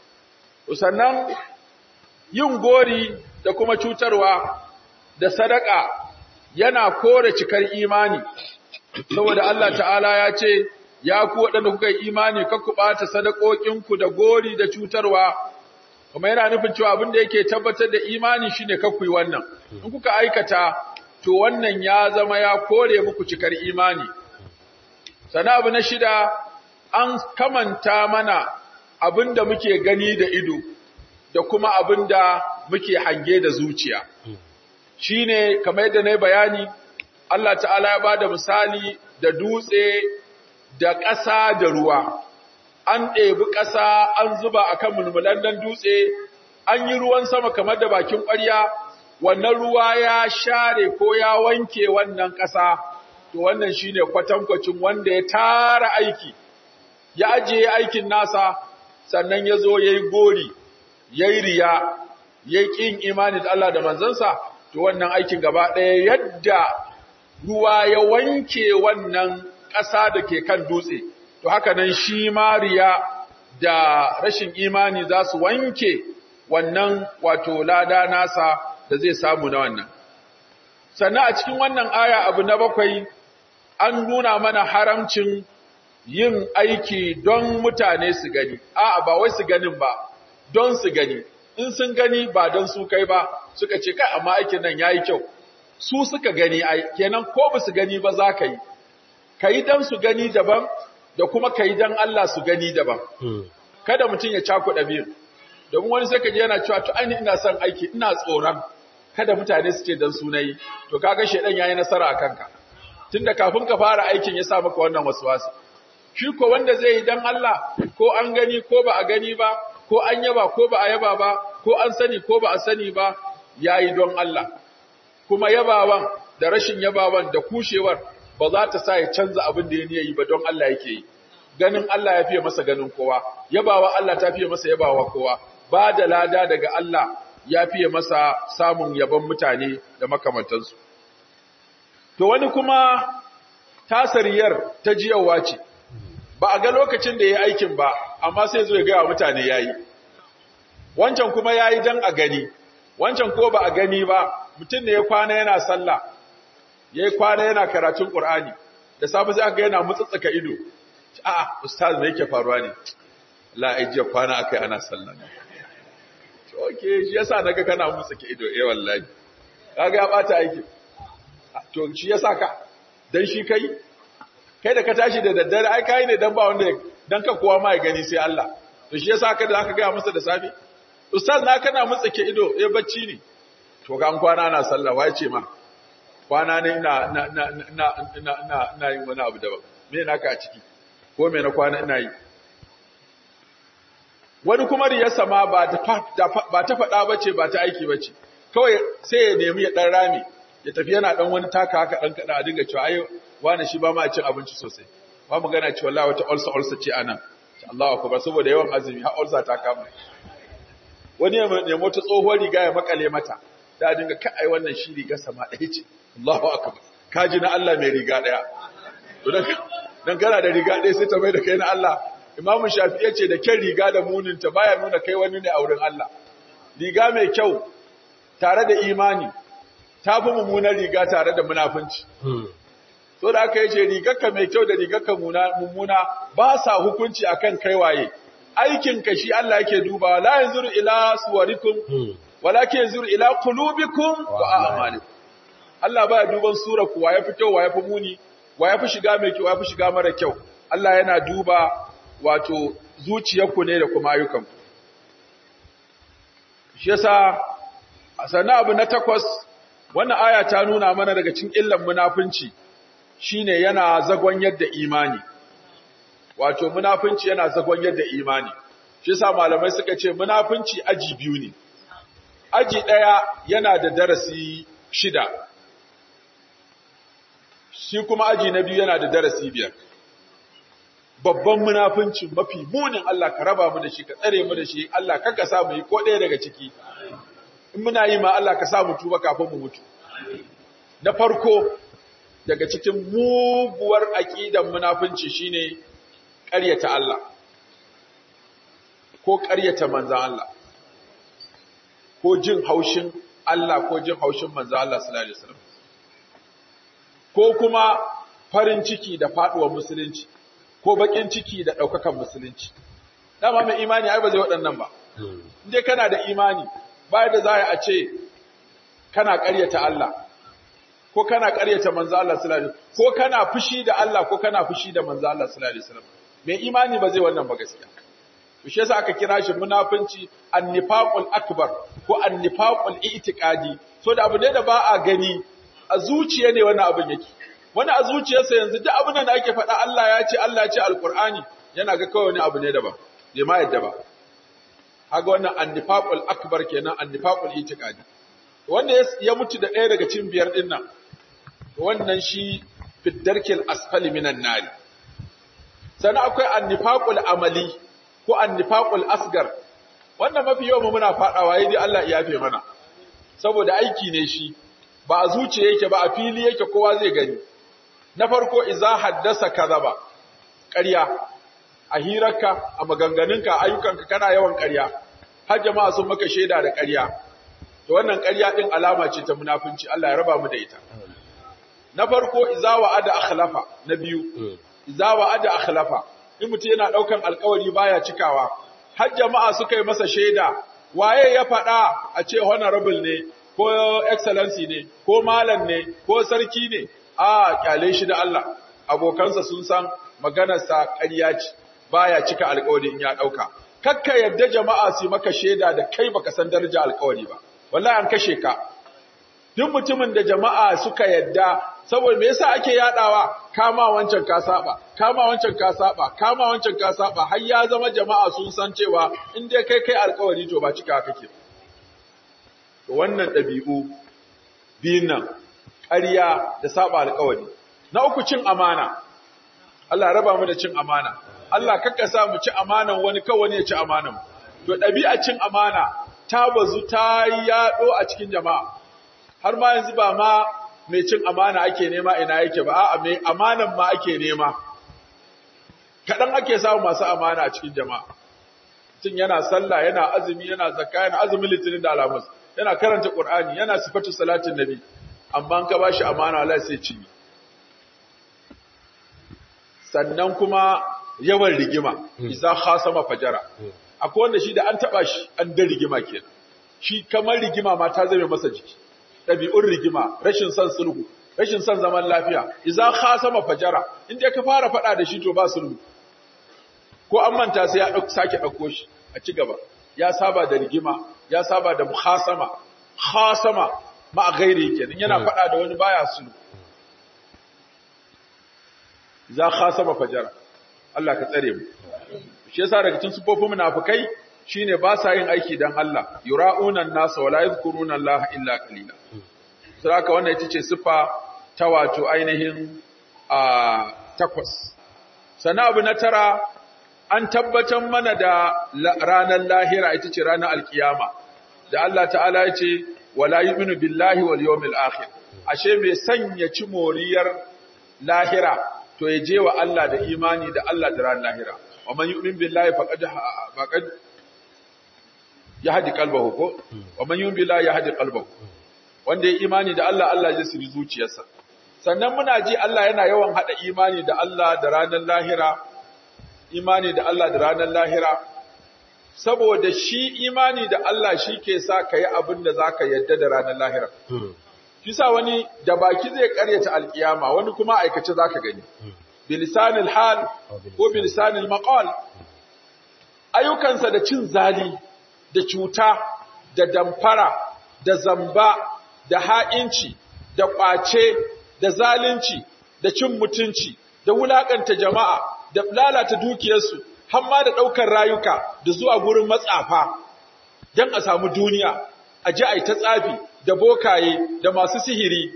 sannan yin gori da kuma cutarwa da sadaka yana kore cikar imani saboda Allah ta'ala ya ce ya ku waɗanda kuka yi imani kakku ɓata sadakokinku da gori da cutarwa kuma yana nufin cewa abin da yake tabbatar da imani shine kakku yi wannan in kuka aikata to wannan ya zama ya kore muku cikar imani sana abu na shida an kamanta mana abin da muke gani da ido da kuma abin da muke hange da zuciya shi ne kamar yadda na yi bayani Allah ta'ala ya ba da misali da dutse da ƙasa da ruwa an ɗebi ƙasa an zuba a kan mulmulandan dutse an yi ruwan sama kamar da bakin ƙwarya wannan ruwa ya share ko ya wanke wannan ƙasa to wannan shine kwatankwacin wanda ya tara aiki ya ajiye aikin nasa sannan ya zo ya yi gori ya yi riya ya yi ƙin imani da Allah da manzansa to wannan aikin gaba ɗaya yadda ruwa ya wanke wannan ƙasa da ke kan dutse to haka nan shi ma riya da rashin imani za su wanke wannan wato lada nasa da zai samu na wannan sannan a cikin wannan aya abu na bakwai an nuna mana haramcin yin aiki don mutane su gani, a'a ba wai su ganin ba, don su gani in sun gani ba don su kai ba suka ce kai amma aikin nan yayi kyau su suka gani ai kenan ko ba su gani ba za ka yi ka yi don su gani daban da kuma ka yi don Allah su gani daban kada mutum ya cakuɗa biyu domin wani sai ka je yana cewa to ainihin ina son aiki ina tsoron kada mutane su ce don sunayi to kaga shedan yayi nasara a kanka tunda kafin ka fara aikin ya sa maka wannan waswasi shi ko wanda zai yi dan Allah ko an gani ko ba a gani ba ko an yaba ko ba a yaba ba ko an sani ko ba a sani ba yayi don Allah kuma yabawan da rashin yabawan da kushewar ba za ta sa ya canza abin da ya yi ba don Allah yake yi ganin Allah ya fiye masa ganin kowa yabawa Allah ta fiye masa yabawa kowa ba da lada daga Allah ya fiye masa samun yabon mutane da makamantansu to wani kuma tasariyar ta jiyawa ce ba a ga lokacin da ya yi aikin ba amma sai zo ya gaya mutane ya yi wancan kuma ya yi don a gani wancan ko ba a gani ba mutum ne ya kwana yana sallah ya yi kwana yana karatun ƙur'ani da safe sai aka yana mutsatsaka ido a'a ustaz me yake faruwa ne la ajiya kwana akai ana sallah okay shi yasa naga kana mutsatsaka ido eh wallahi kaga ya bata aiki to shi yasa ka dan shi kai kai da ka tashi da daddare ai kai ne dan ba wanda dan ka kowa ma ya gani sai Allah to shi yasa ka da aka ga masa da safe ustaz na kana mutsake ido eh bacci ne to ga an kwana ana sallah wai ce ma kwana ne ina na na na na na na yin wani abu daban me naka a ciki ko me na kwana ina yi wani kuma riyarsa ma ba ta ba ta faɗa bace ba ta aiki bace kawai sai ya nemi ya dan rami ya tafi yana dan wani taka haka dan kada a dinga cewa ai wani shi ba ma cin abinci sosai ba mu gana cewa wallahi wata ulsa ulsa ce anan Allahu akbar saboda yawan azumi har ulsa ta kama wani ya nemo ta tsohuwar riga ya makale mata da dinga ka ai wannan shi riga sama ɗaya ce Allahu akbar kaji na Allah mai riga ɗaya to dan kana da riga ɗaya sai ta mai da kai na Allah Imam Shafi'i ce da kyan riga da munin ta baya nuna kai wani ne a wurin Allah riga mai kyau tare da imani ta fi mummunar riga tare da munafunci so da aka yace rigarka mai kyau da rigarka mummuna ba sa hukunci akan kai waye aikin ka shi Allah yake dubawa la yanzuru ila suwarikum walakin yanzuru ila qulubikum wa a'malikum Allah baya duban sura ku waye fi kyau waye fi muni waye fi shiga mai kyau waye fi shiga mara kyau Allah yana duba wato zuciyarku ne da kuma ayyukanku shi yasa sannan abu na takwas wannan aya ta nuna mana daga cikin illan munafunci shine yana zagon yadda imani wato munafunci yana zagon yadda imani shi yasa malamai suka ce munafunci aji biyu ne aji daya yana da darasi shida shi kuma aji na biyu yana da darasi biyar babban munafunci mafi munin Allah ka raba mu da shi ka tsare mu da shi Allah kaka sa mu yi ko ɗaya daga ciki in muna yi ma Allah ka sa mu tuba kafin mu mutu na farko daga cikin muguwar aqidan munafunci shine ƙaryata Allah ko ƙaryata manzon Allah ko jin haushin Allah ko jin haushin manzon Allah sallallahu alaihi wasallam ko kuma farin ciki da faduwar musulunci ko bakin ciki da daukakan musulunci dama mai imani ai ba zai waɗannan ba inde kana da imani ba da za a ce kana ƙaryata Allah ko kana ƙaryata manzo Allah sallallahu alaihi ko kana fushi da Allah ko kana fushi da manzo Allah sallallahu alaihi wasallam mai imani ba zai wannan ba gaskiya to shi yasa aka kira shi munafinci annifaqul akbar ko annifaqul i'tiqadi so da abu ne da ba a gani a zuciya ne wannan abin yake wani a zuciyarsa yanzu duk abin da ake faɗa Allah ya ce Allah ya ce alqur'ani yana ga kawai wani abu ne daban bai ma yadda ba haga wannan annifaqul akbar kenan annifaqul itiqadi wanda ya mutu da ɗaya daga cikin biyar din nan wannan shi fiddarkil asfali minan nari sannan akwai annifaqul amali ko annifaqul asgar wannan mafi yawan muna fadawa yayi Allah ya yafe mana saboda aiki ne shi ba a zuciya yake ba a fili yake kowa zai gani na farko iza haddasa kadaba ƙarya a hirarka a maganganunka a ayyukanka kana yawan ƙarya har jama'a sun maka shaida da ƙarya to wannan ƙarya din alama ce ta munafunci Allah ya raba mu da ita na farko iza wa'ada akhlafa na biyu iza wa'ada akhlafa in mutum yana daukan alƙawari baya cikawa har jama'a suka yi masa shaida waye ya faɗa a ce honorable ne ko excellency ne ko malam ne ko sarki ne a kyale shi da Allah abokansa sun san maganarsa ƙarya ce baya cika alƙawari in ya ɗauka kakka yadda jama'a su maka shaida da kai baka san daraja alƙawari ba wallahi an kashe ka duk mutumin da jama'a suka yadda saboda me yasa ake yadawa kama wancan ka saba kama wancan ka saba kama wancan ka saba har ya zama jama'a sun san cewa in dai kai kai alƙawari to ba cika kake to wannan ɗabi'u biyun nan ƙarya da saba alƙawari na uku cin amana Allah raba mu da cin amana Allah kakka sa mu ci amanan wani kawai ne ya ci amanan to ɗabi'a cin amana ta bazu ta yaɗo a cikin jama'a har ma yanzu ba ma mai cin amana ake nema ina yake ba a'a mai amanan ma ake nema kaɗan ake samu masu amana a cikin jama'a mutum yana sallah yana azumi yana zakka yana azumin litinin da alamus yana karanta qur'ani yana sifatu salatin nabi amma an ka bashi amana Allah sai cinye sannan kuma yawan rigima isa khasama fajara akwai wanda shi da an taba shi an da rigima kenan shi kamar rigima ma ta zame masa jiki ɗabi'un rigima rashin son sulhu rashin son zaman lafiya isa khasama fajara inda ka fara faɗa da shi to ba sulhu ko an manta sai ya sake ɗauko shi a ci gaba ya saba da rigima ya saba da mukhasama khasama ma gairi kenan yana faɗa da wani baya sulhu za khasama fajara Allah ka tsare mu shi yasa daga cikin sufofin munafikai shine ba sa yin aiki dan Allah yura'una an-nasa wala yadhkuruna Allah illa qalila saboda wannan ita ce sifa ta wato ainihin a takwas sana abu na tara an tabbatar mana da ranar lahira ita ce ranar alkiyama da Allah ta'ala ya ce wala yu'minu billahi wal yawmil akhir ashe mai sanya ci moriyar lahira to ya je wa Allah da imani da Allah da ran lahira wa man yu'min billahi faqad faqad yahdi qalbahu ko wa man yu'min billahi yahdi qalbahu wanda ya imani da Allah Allah zai siri zuciyarsa sannan muna ji Allah yana yawan hada imani da Allah da ranar lahira imani da Allah da ranar lahira saboda shi imani da Allah shi ke sa ka yi abin da za ka yadda da ranar lahira shi sa wani da baki zai karyata alkiyama wani kuma aikace za ka gani bilisanil hal ko bilisanil maqal ayyukansa da cin zali da cuta da damfara da zamba da ha'inci da ƙwace da zalunci da cin mutunci da wulakanta jama'a da lalata dukiyarsu har ma da ɗaukar rayuka da zuwa gurin matsafa don a samu duniya a ji a yi ta tsafi da bokaye da masu sihiri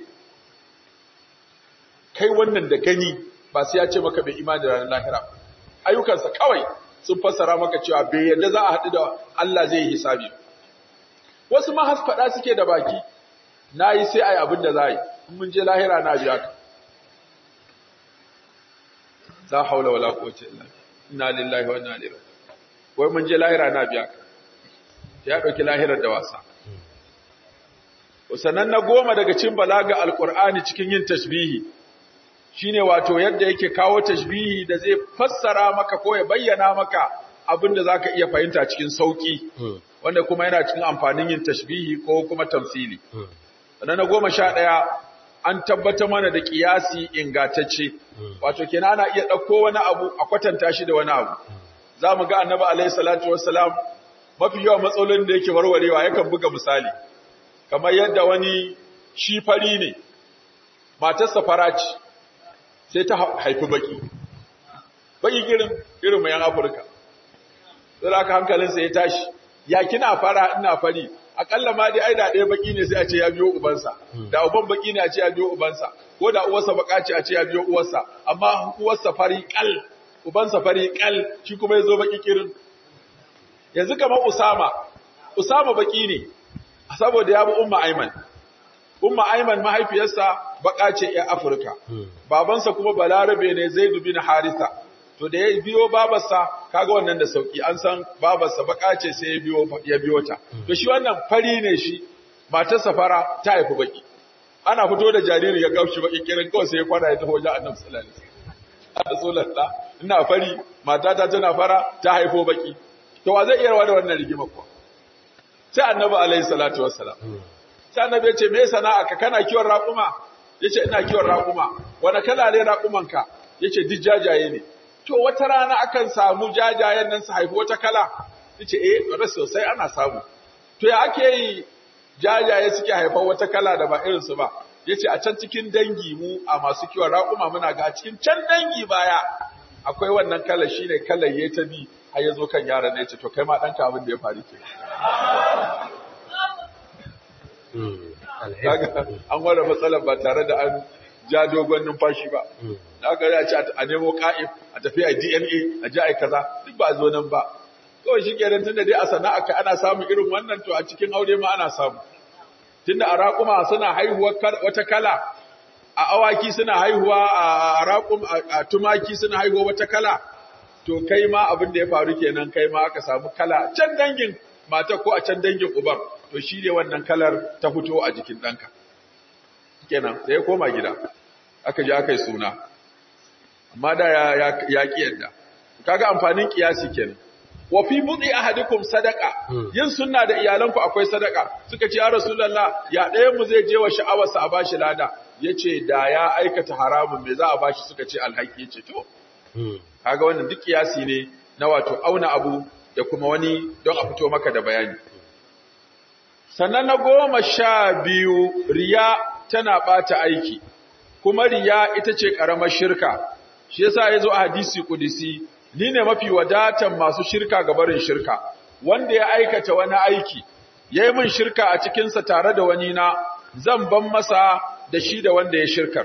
kai wannan da gani ba sai ya ce maka bai imani da ranar lahira ayyukansa kawai sun fassara maka cewa bai yadda za a haɗu da Allah zai yi hisabi wasu ma has faɗa suke da baki na yi sai a yi abin da za a yi in mun je lahira na biya ka la haula wala quwwata illa inna lillahi wa inna ilaihi wai mun je lahira na biya ka ya dauki lahirar da wasa sanan na goma daga cikin balaga alqur'ani cikin yin tashbihi shine wato yadda yake kawo tashbihi da zai fassara maka ko ya bayyana maka abin da zaka iya fahimta cikin sauki wanda kuma yana cikin amfanin yin tashbihi ko kuma tamsili sanan na goma sha ɗaya an tabbatar mana da kiyasi ingantacce wato kenan ana iya ɗauko wani abu a kwatanta shi da wani abu za mu ga annabi alaihi salatu wassalam mafi yawan matsalolin da yake warwarewa yakan buga misali kamar yadda wani shi fari ne matarsa fara ce sai ta haifi baki baki irin irin mai yan afirka sai aka hankalinsa ya tashi ya kina fara ina fari akalla ma dai ai da ɗaya baki ne sai a ce ya biyo ubansa da uban baki ne a ce ya biyo ubansa ko da uwarsa baka ce a ce ya biyo uwarsa amma uwarsa fari kal ubansa fari kal shi kuma ya zo baki kirin yanzu kamar usama usama baki ne saboda ya bi umma aiman umma aiman mahaifiyarsa baka ce ya afirka babansa kuma balarabe ne zaid bin harisa to da ya biyo babarsa kaga wannan da sauki an san babarsa baka ce sai ya biyo ya biyo ta to shi wannan fari ne shi matarsa fara ta haifi baki ana fito da jariri ya gaushi baki kiran kawai sai ya kwana ya taho wajen annabi sallallahu alaihi wasallam rasulullah ina fari matata tana fara ta haifo baki to wa zai iya rawa da wannan rigima kuwa sai annabi alaihi salatu wassalam sai annabi ya ce me sana'a ka kana kiwon raƙuma yace ina kiwon raƙuma wani kala ne raƙuman ka yace duk jajaye ne to wata rana akan samu jajayen nan su haifi wata kala yace eh bare sosai ana samu to ya ake yi jajaye suke haifar wata kala da ba irin su ba yace a can cikin dangi mu a masu kiwon raƙuma muna ga a cikin can dangi baya akwai wannan kalar shine kalar ya ta bi har ya zo kan yaron ne yace to kai ma ɗanka abin da ya faru ke kaga an ware matsalar ba tare da an ja dogon numfashi ba da aka ya ce a nemo ka'if a tafi a DNA a ji a kaza duk ba a zo nan ba kawai shi kenan tunda dai a sana'a ka ana samun irin wannan to a cikin aure ma ana samu tunda a raƙuma suna haihuwa wata kala a awaki suna haihuwa a raƙum a tumaki suna haihuwa wata kala to kai ma abin da ya faru kenan kai ma aka samu kala can dangin mata ko a can dangin uban to shi ne wannan kalar ta fito a jikin ɗanka kenan sai ya koma gida aka je aka yi suna amma da ya ya ki yadda kaga amfanin kiyasi kenan wa fi budi ahadikum sadaqa yin sunna da iyalanku akwai sadaka suka ce ya rasulullah ya ɗayan mu zai je wa sha'awarsa a bashi lada yace da ya aikata haramun me za a bashi suka ce alhaki yace to kaga wannan duk kiyasi ne na wato auna abu da kuma wani don a fito maka da bayani sannan na goma sha biyu riya tana ɓata aiki kuma riya ita ce ƙaramar shirka shi yasa ya zo a hadisi kudisi ni ne mafi wadatan masu shirka ga barin shirka wanda ya aikata wani aiki ya yi min shirka a cikinsa tare da wani na zan ban masa da shi da wanda ya shirkar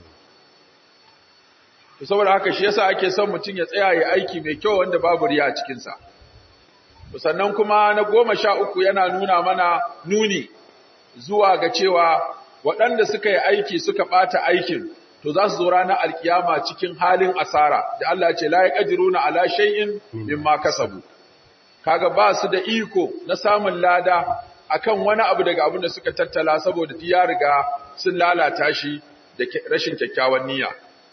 to saboda haka shi yasa ake son mutum ya tsaya ya aiki mai kyau wanda babu riya a cikinsa sannan kuma na goma sha uku yana nuna mana nuni zuwa ga cewa waɗanda suka yi aiki suka ɓata aikin to za su zo ranar alkiyama cikin halin asara da Allah ce la yaqdiruna ala shay'in mimma kasabu kaga ba su da iko na samun lada akan wani abu daga abin da suka tattala saboda ya riga sun lalata shi da rashin kyakkyawan niyya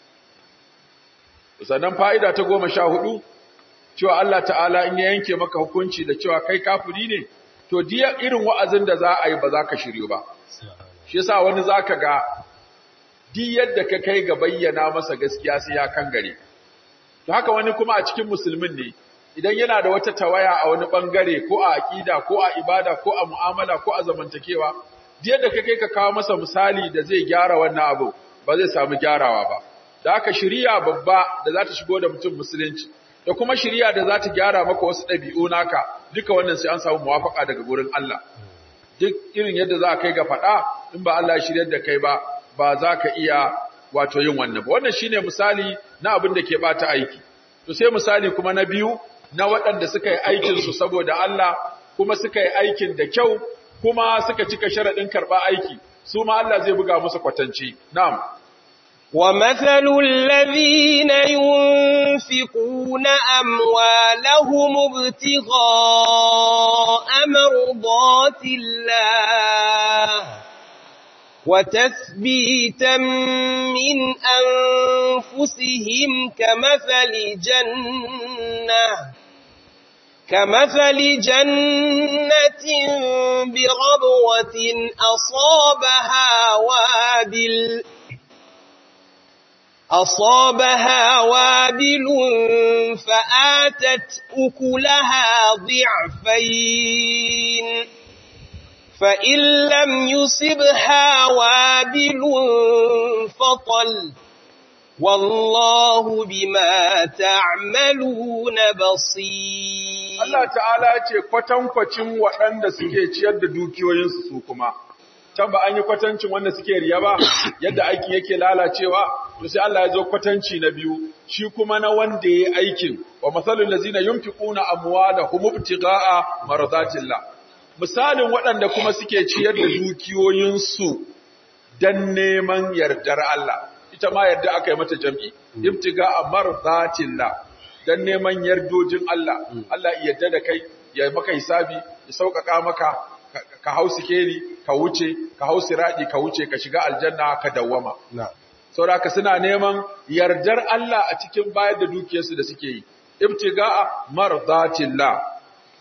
sannan fa'ida ta goma sha hudu cewa Allah ta'ala in ya yanke maka hukunci da cewa kai kafiri ne to diya irin wa'azin da za a yi ba za ka shiryu ba shi yasa wani zaka ga di yadda ka kai ga bayyana masa gaskiya sai ya kangare to haka wani kuma a cikin musulmin ne idan yana da wata tawaya a wani bangare ko a aqida ko a ibada ko a mu'amala ko a zamantakewa di yadda ka kai ka kawo masa misali da zai gyara wannan abu ba zai samu gyarawa ba da haka shiriya babba da za ta shigo da mutum musulunci da kuma shiriya da za ta gyara maka wasu ɗabi'u naka duka wannan sai an samu muwafaka daga gurin Allah duk irin yadda za ka kai ga faɗa in ba Allah ya shiryar da kai ba ba za ka iya wato yin wannan ba wannan shine misali na abin da ke bata aiki to sai misali kuma na biyu na waɗanda suka yi aikin su saboda Allah kuma suka yi aikin da kyau kuma suka cika sharaɗin karɓa aiki su ma Allah zai buga musu kwatanci na'am ومثل الذين ينفقون أموالهم ابتغاء مرضات الله وتثبيتا من أنفسهم كمثل جنة كمثل جنة بربوة أصابها وابل أصابها وابل فآتت أكلها ضعفين فإن لم يصبها وابل فطل والله بما تعملون بصير Allah ta'ala ce kwatankwacin waɗanda suke ciyar da dukiyoyinsu su kuma can ba an yi kwatancin wanda suke riya ba yadda aiki yake lalacewa to sai Allah ya zo kwatanci na biyu shi kuma na wanda yayi aikin wa masalul ladzina yunfiquna amwalahum ibtigha'a maradatillah misalin waɗanda kuma suke ciyar da dukiyoyinsu dan neman yardar Allah ita ma yarda aka yi mata jam'i ibtigha'a maradatillah dan neman yardojin Allah Allah ya yarda da kai ya maka hisabi ya sauƙaƙa maka ka hau sikeli ka wuce ka hau siradi ka wuce ka shiga aljanna ka dawwama saboda suna neman yardar Allah a cikin bayar da dukiyarsu da suke yi ibtiga'a mardatillah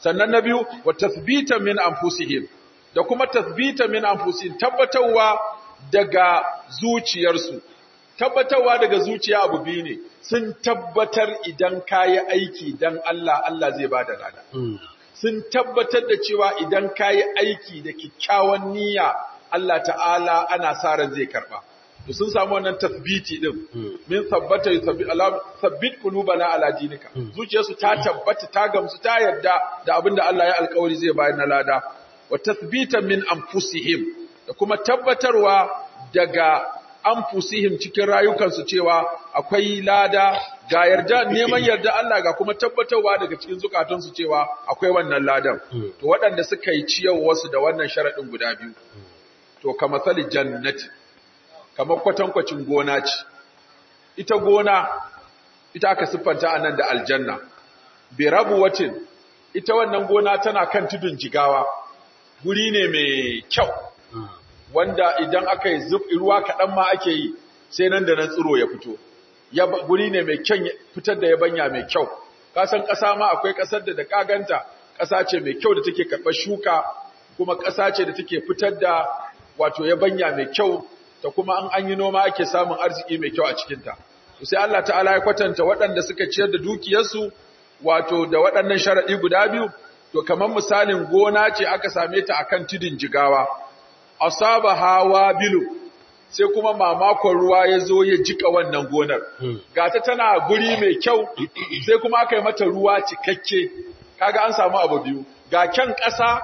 sannan na biyu wa tathbita min anfusihim da kuma tathbita min anfusihim tabbatarwa daga zuciyarsu tabbatarwa daga zuciya abu biyu ne sun tabbatar idan kayi aiki dan Allah Allah zai bada lada sun tabbatar da cewa idan kayi aiki da kikkiawan niyya Allah ta'ala ana sa ran zai karba to sun samu wannan tathbiti din min tabbata yuthabbit Allah thabbit qulubana ala dinika zuciyarsu ta tabbata ta gamsu ta yarda da abinda Allah ya alƙawari zai bayar na lada wa tathbita min anfusihim da kuma tabbatarwa daga anfusihim cikin rayukansu cewa akwai lada ga yarda neman yarda Allah ga kuma tabbatarwa daga cikin zukatansu cewa akwai wannan ladan to waɗanda suka yi ciyarwarsu da wannan sharadin guda biyu to kama sali jannati kamar kwatankwacin gona ce ita gona ita aka siffanta anan da aljanna bi rabuwatin ita wannan gona tana kan tudun jigawa guri ne mai kyau wanda idan aka yi ruwa kaɗan ma ake yi sai nan da nan tsiro ya fito guri ne mai kyan fitar da yabanya mai kyau kasan ƙasa ma akwai ƙasar da da kaganta ƙasa ce mai kyau da take karɓar shuka kuma ƙasa ce da take fitar da wato yabanya mai kyau ta kuma an an yi noma ake samun arziki mai kyau a cikinta sai Allah ta'ala ya kwatanta waɗanda suka ciyar da dukiyarsu wato da waɗannan sharaɗi guda biyu to kamar misalin gona ce aka same ta akan tudun jigawa asaba hawa bilu sai kuma mamakon ruwa ya zo ya jika wannan gonar gata tana guri mai kyau sai kuma aka yi mata ruwa cikakke kaga an samu abu biyu ga kyan ƙasa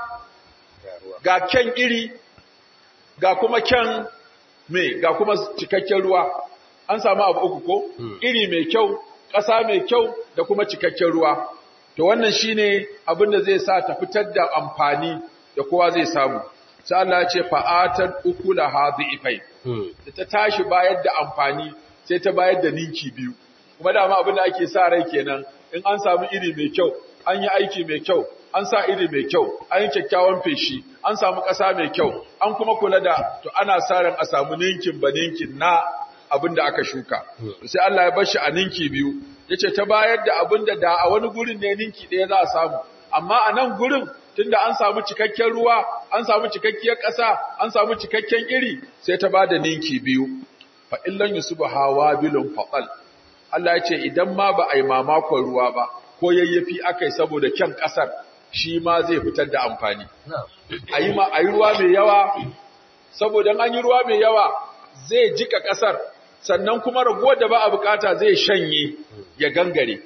ga kyan iri ga kuma kyan me ga kuma cikakken ruwa an samu abu uku ko iri mai kyau ƙasa mai kyau da kuma cikakken ruwa to wannan shine abin da zai sa ta fitar da amfani da kowa zai samu sai Allah ya ce fa'atat ukula hadhifai da ta tashi bayar da amfani sai ta bayar da ninki biyu kuma dama abin da ake sa rai kenan in an samu iri mai kyau an yi aiki mai kyau an sa iri mai kyau an yi kyakkyawan feshi an samu ƙasa mai kyau an kuma kula da to ana sa ran a samu ninkin ba ninkin na abin da aka shuka sai Allah ya bar shi a ninki biyu yace ta bayar da abin da da a wani gurin ne ninki ɗaya za a samu amma a nan gurin tunda an samu cikakken ruwa an samu cikakkiyar ƙasa an samu cikakken iri sai ta bada ninki biyu fa illan yusubu hawa bilun faqal Allah ya ce idan ma ba a yi mamakon ruwa ba ko yayyafi akai saboda kyan ƙasar shi ma zai fitar da amfani ayi ma ayi ruwa mai yawa saboda an yi ruwa mai yawa zai jika ƙasar sannan kuma ragowar da ba a bukata zai shanye ya gangare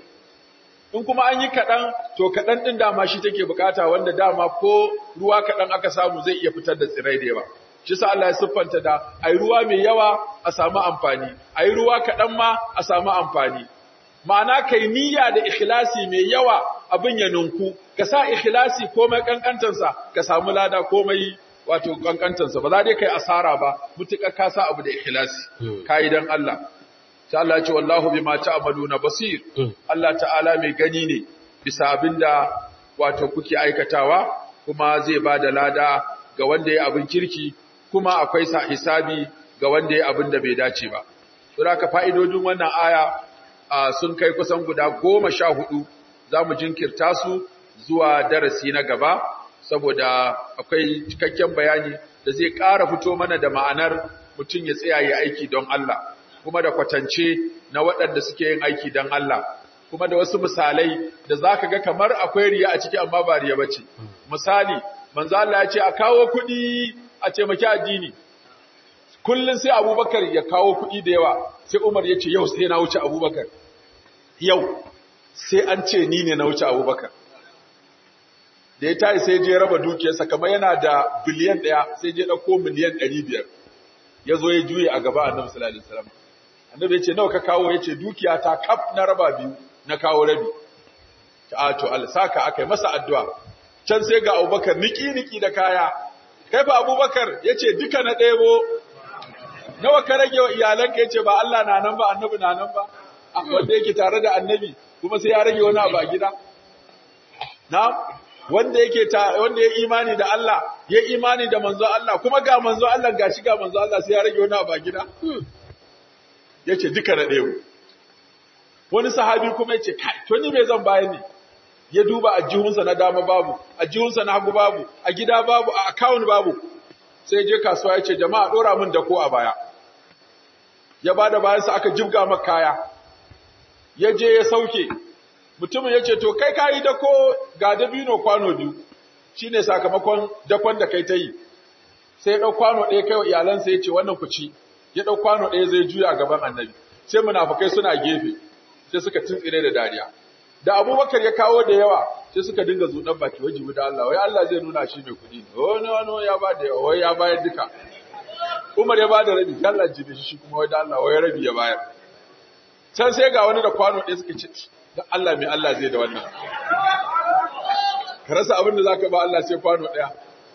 in kuma an yi kaɗan to kaɗan ɗin dama shi take bukata wanda dama ko ruwa kaɗan aka samu zai iya fitar da tsirai da yawa shi sa Allah ya siffanta da ai ruwa mai yawa a samu amfani ai ruwa kaɗan ma a samu amfani ma'ana kai niyya da ikhlasi mai yawa abin ya nunku ka sa ikhlasi komai kankantansa ka samu lada komai wato kankantansa ba za dai kai asara ba mutuka ka sa abu da ikhlasi kai dan Allah sai Allah ya ce wallahu bima ta'maluna basir Allah ta'ala mai gani ne bisa abinda wato kuke aikatawa kuma zai bada lada ga wanda ya abin kirki kuma akwai sa hisabi ga wanda ya abin da bai dace ba to haka fa'idodin wannan aya sun kai kusan guda goma sha hudu za mu jinkirta su zuwa darasi na gaba saboda akwai cikakken bayani da zai ƙara fito mana da ma'anar mutum ya tsaya ya aiki don Allah kuma da kwatance na waɗanda suke yin aiki don Allah kuma da wasu misalai da za ka ga kamar akwai riya a ciki amma ba riya bace misali manzo Allah ya ce a kawo kuɗi a ce maki addini kullun sai Abubakar ya kawo kuɗi da yawa sai Umar ya ce yau sai na wuce Abubakar yau sai an ce ni ne na wuce Abubakar da ya tayi sai je raba dukiyarsa kamar yana da biliyan ɗaya sai je ɗauko miliyan ɗari biyar ya zo ya juye a gaba annabi sallallahu alaihi wasallam annabi ya ce nawa ka kawo ya ce dukiya ta kaf na raba biyu na kawo rabi ta to alsaka akai masa addu'a can sai ga Abubakar niki niki da kaya kai fa Abubakar yace duka na ɗebo nawa ka rage wa iyalanka yace ba Allah na nan ba annabi na nan ba wanda yake tare da annabi kuma sai ya rage wani abu a gida na wanda yake ta wanda ya imani da Allah ya imani da manzo Allah kuma ga manzo Allah gashi ga manzo Allah sai ya rage wani abu a gida yace duka na ɗebo wani sahabi kuma yace kai to ni me zan bayar ne ya duba ajihunsa na dama babu ajihunsa na hagu babu a gida babu a account babu sai je kasuwa ya ce jama'a dora min dako a baya ya bada bayansa aka jibga maka kaya ya je ya sauke mutumin ya ce to kai kayi dako ga dabino kwano biyu shine sakamakon dakon da kai ta yi sai ya ɗau kwano ɗaya kai wa iyalansa ya ce wannan ku ci ya ɗau kwano ɗaya zai juya a gaban annabi sai munafukai suna gefe sai suka tuntsire da dariya da abubakar ya kawo da yawa sai suka dinga zuɗan baki wajibi da Allah wai Allah zai nuna shi mai kuɗi ne wani wani ya ba da yawa wai ya bayar duka Umar ya ba da rabi Allah jibe shi kuma wai da Allah wai rabi ya bayar can sai ga wani da kwano ɗaya suka ce da Allah mai Allah zai da wannan ka rasa abin da zaka ba Allah sai kwano ɗaya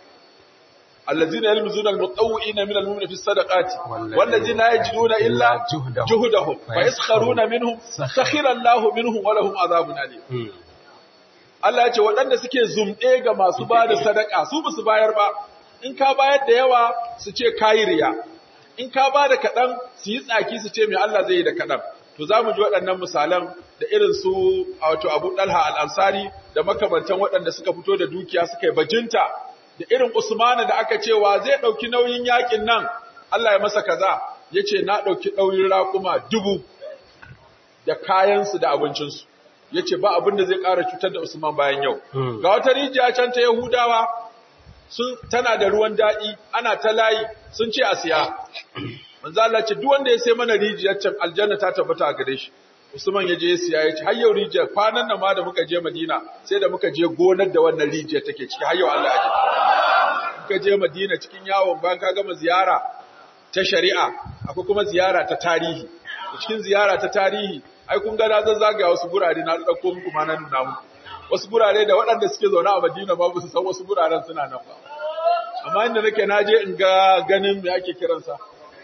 الذين يلمزون المطوئين من المؤمنين في الصدقات والذين لا يجدون إلا جهدهم فيسخرون منهم سخر الله منهم ولهم عذاب أليم Allah ya ce waɗanda suke zumɗe ga masu ba da sadaka su ba su bayar ba in ka bayar da yawa su ce kayi riya in ka ba da kaɗan su yi tsaki su ce mai Allah zai yi da kaɗan to za mu ji waɗannan misalan da irin su wato Abu Dalha al-Ansari da makamantan waɗanda suka fito da dukiya suka yi bajinta da irin Usmanu da aka cewa zai ɗauki nauyin yakin nan, Allah ya masa kaza, ya ce na ɗauki ɗauyin raƙuma dubu da kayansu da abincinsu, ya ce ba abin da zai ƙara cutar da Usman bayan yau. Ga wata rijiya can ta Yahudawa, sun tana da ruwan daɗi, ana ta layi, sun ce a siya. Manzo Allah ce duk wanda ya sai mana rijiyar can aljanna ta tabbata a gare shi. Usman ya je ya siya ya ce har yau rijiyar kwanan nan ma da muka je Madina sai da muka je gonar da wannan rijiyar take ciki har yau Allah ya ji. Muka je Madina cikin yawon bayan ka gama ziyara ta shari'a akwai kuma ziyara ta tarihi. Cikin ziyara ta tarihi ai kun ga na zazzagaya wasu gurare na dauko muku ma na nuna muku. Wasu gurare da waɗanda suke zaune a Madina ma ba su san wasu guraren suna nan ba. Amma inda nake na je in ga ganin me ake kiransa.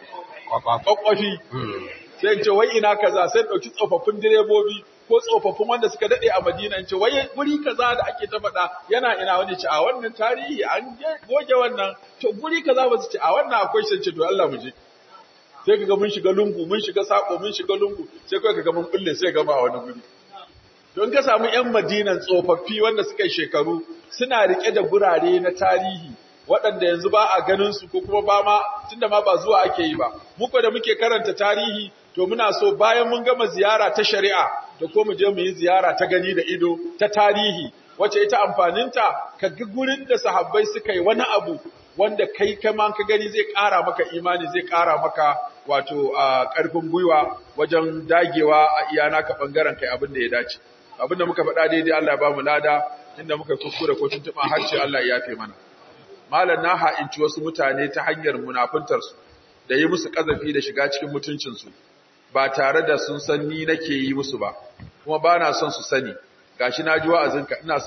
Kwakwafi. sai in ce wai ina kaza sai dauki tsofaffin direbobi ko tsofaffin wanda suka dade a Madina in ce wai guri kaza da ake ta faɗa yana ina wani ce a wannan tarihi an goge wannan to guri kaza ba su ce a wannan akwai shi ce to Allah mu je sai kaga mun shiga lungu mun shiga sako mun shiga lungu sai kai kaga mun bulle sai gaba a wani guri don ka samu yan Madinan tsofaffi wanda suka yi shekaru suna rike da gurare na tarihi waɗanda yanzu ba a ganin su ko kuma ba ma tunda ma ba zuwa ake yi ba muku da muke karanta tarihi to muna so bayan mun gama ziyara ta shari'a da ko mu je mu yi ziyara ta gani da ido ta tarihi wacce ita amfaninta ka ga gurin da sahabbai suka yi wani abu wanda kai kama ka gani zai ƙara maka imani zai ƙara maka wato ƙarfin gwiwa wajen dagewa a iyana ka ɓangaren kai abin da ya dace abin da muka faɗa daidai Allah ya ba mu lada inda muka kuskure ko tuntuɓa harshe Allah ya yafe mana malam na ha'inci wasu mutane ta hanyar munafuntarsu da yi musu ƙazafi da shiga cikin mutuncinsu ba tare da sun san ni nake yi musu ba kuma ba na son su sani gashi na ji wa'azinka ina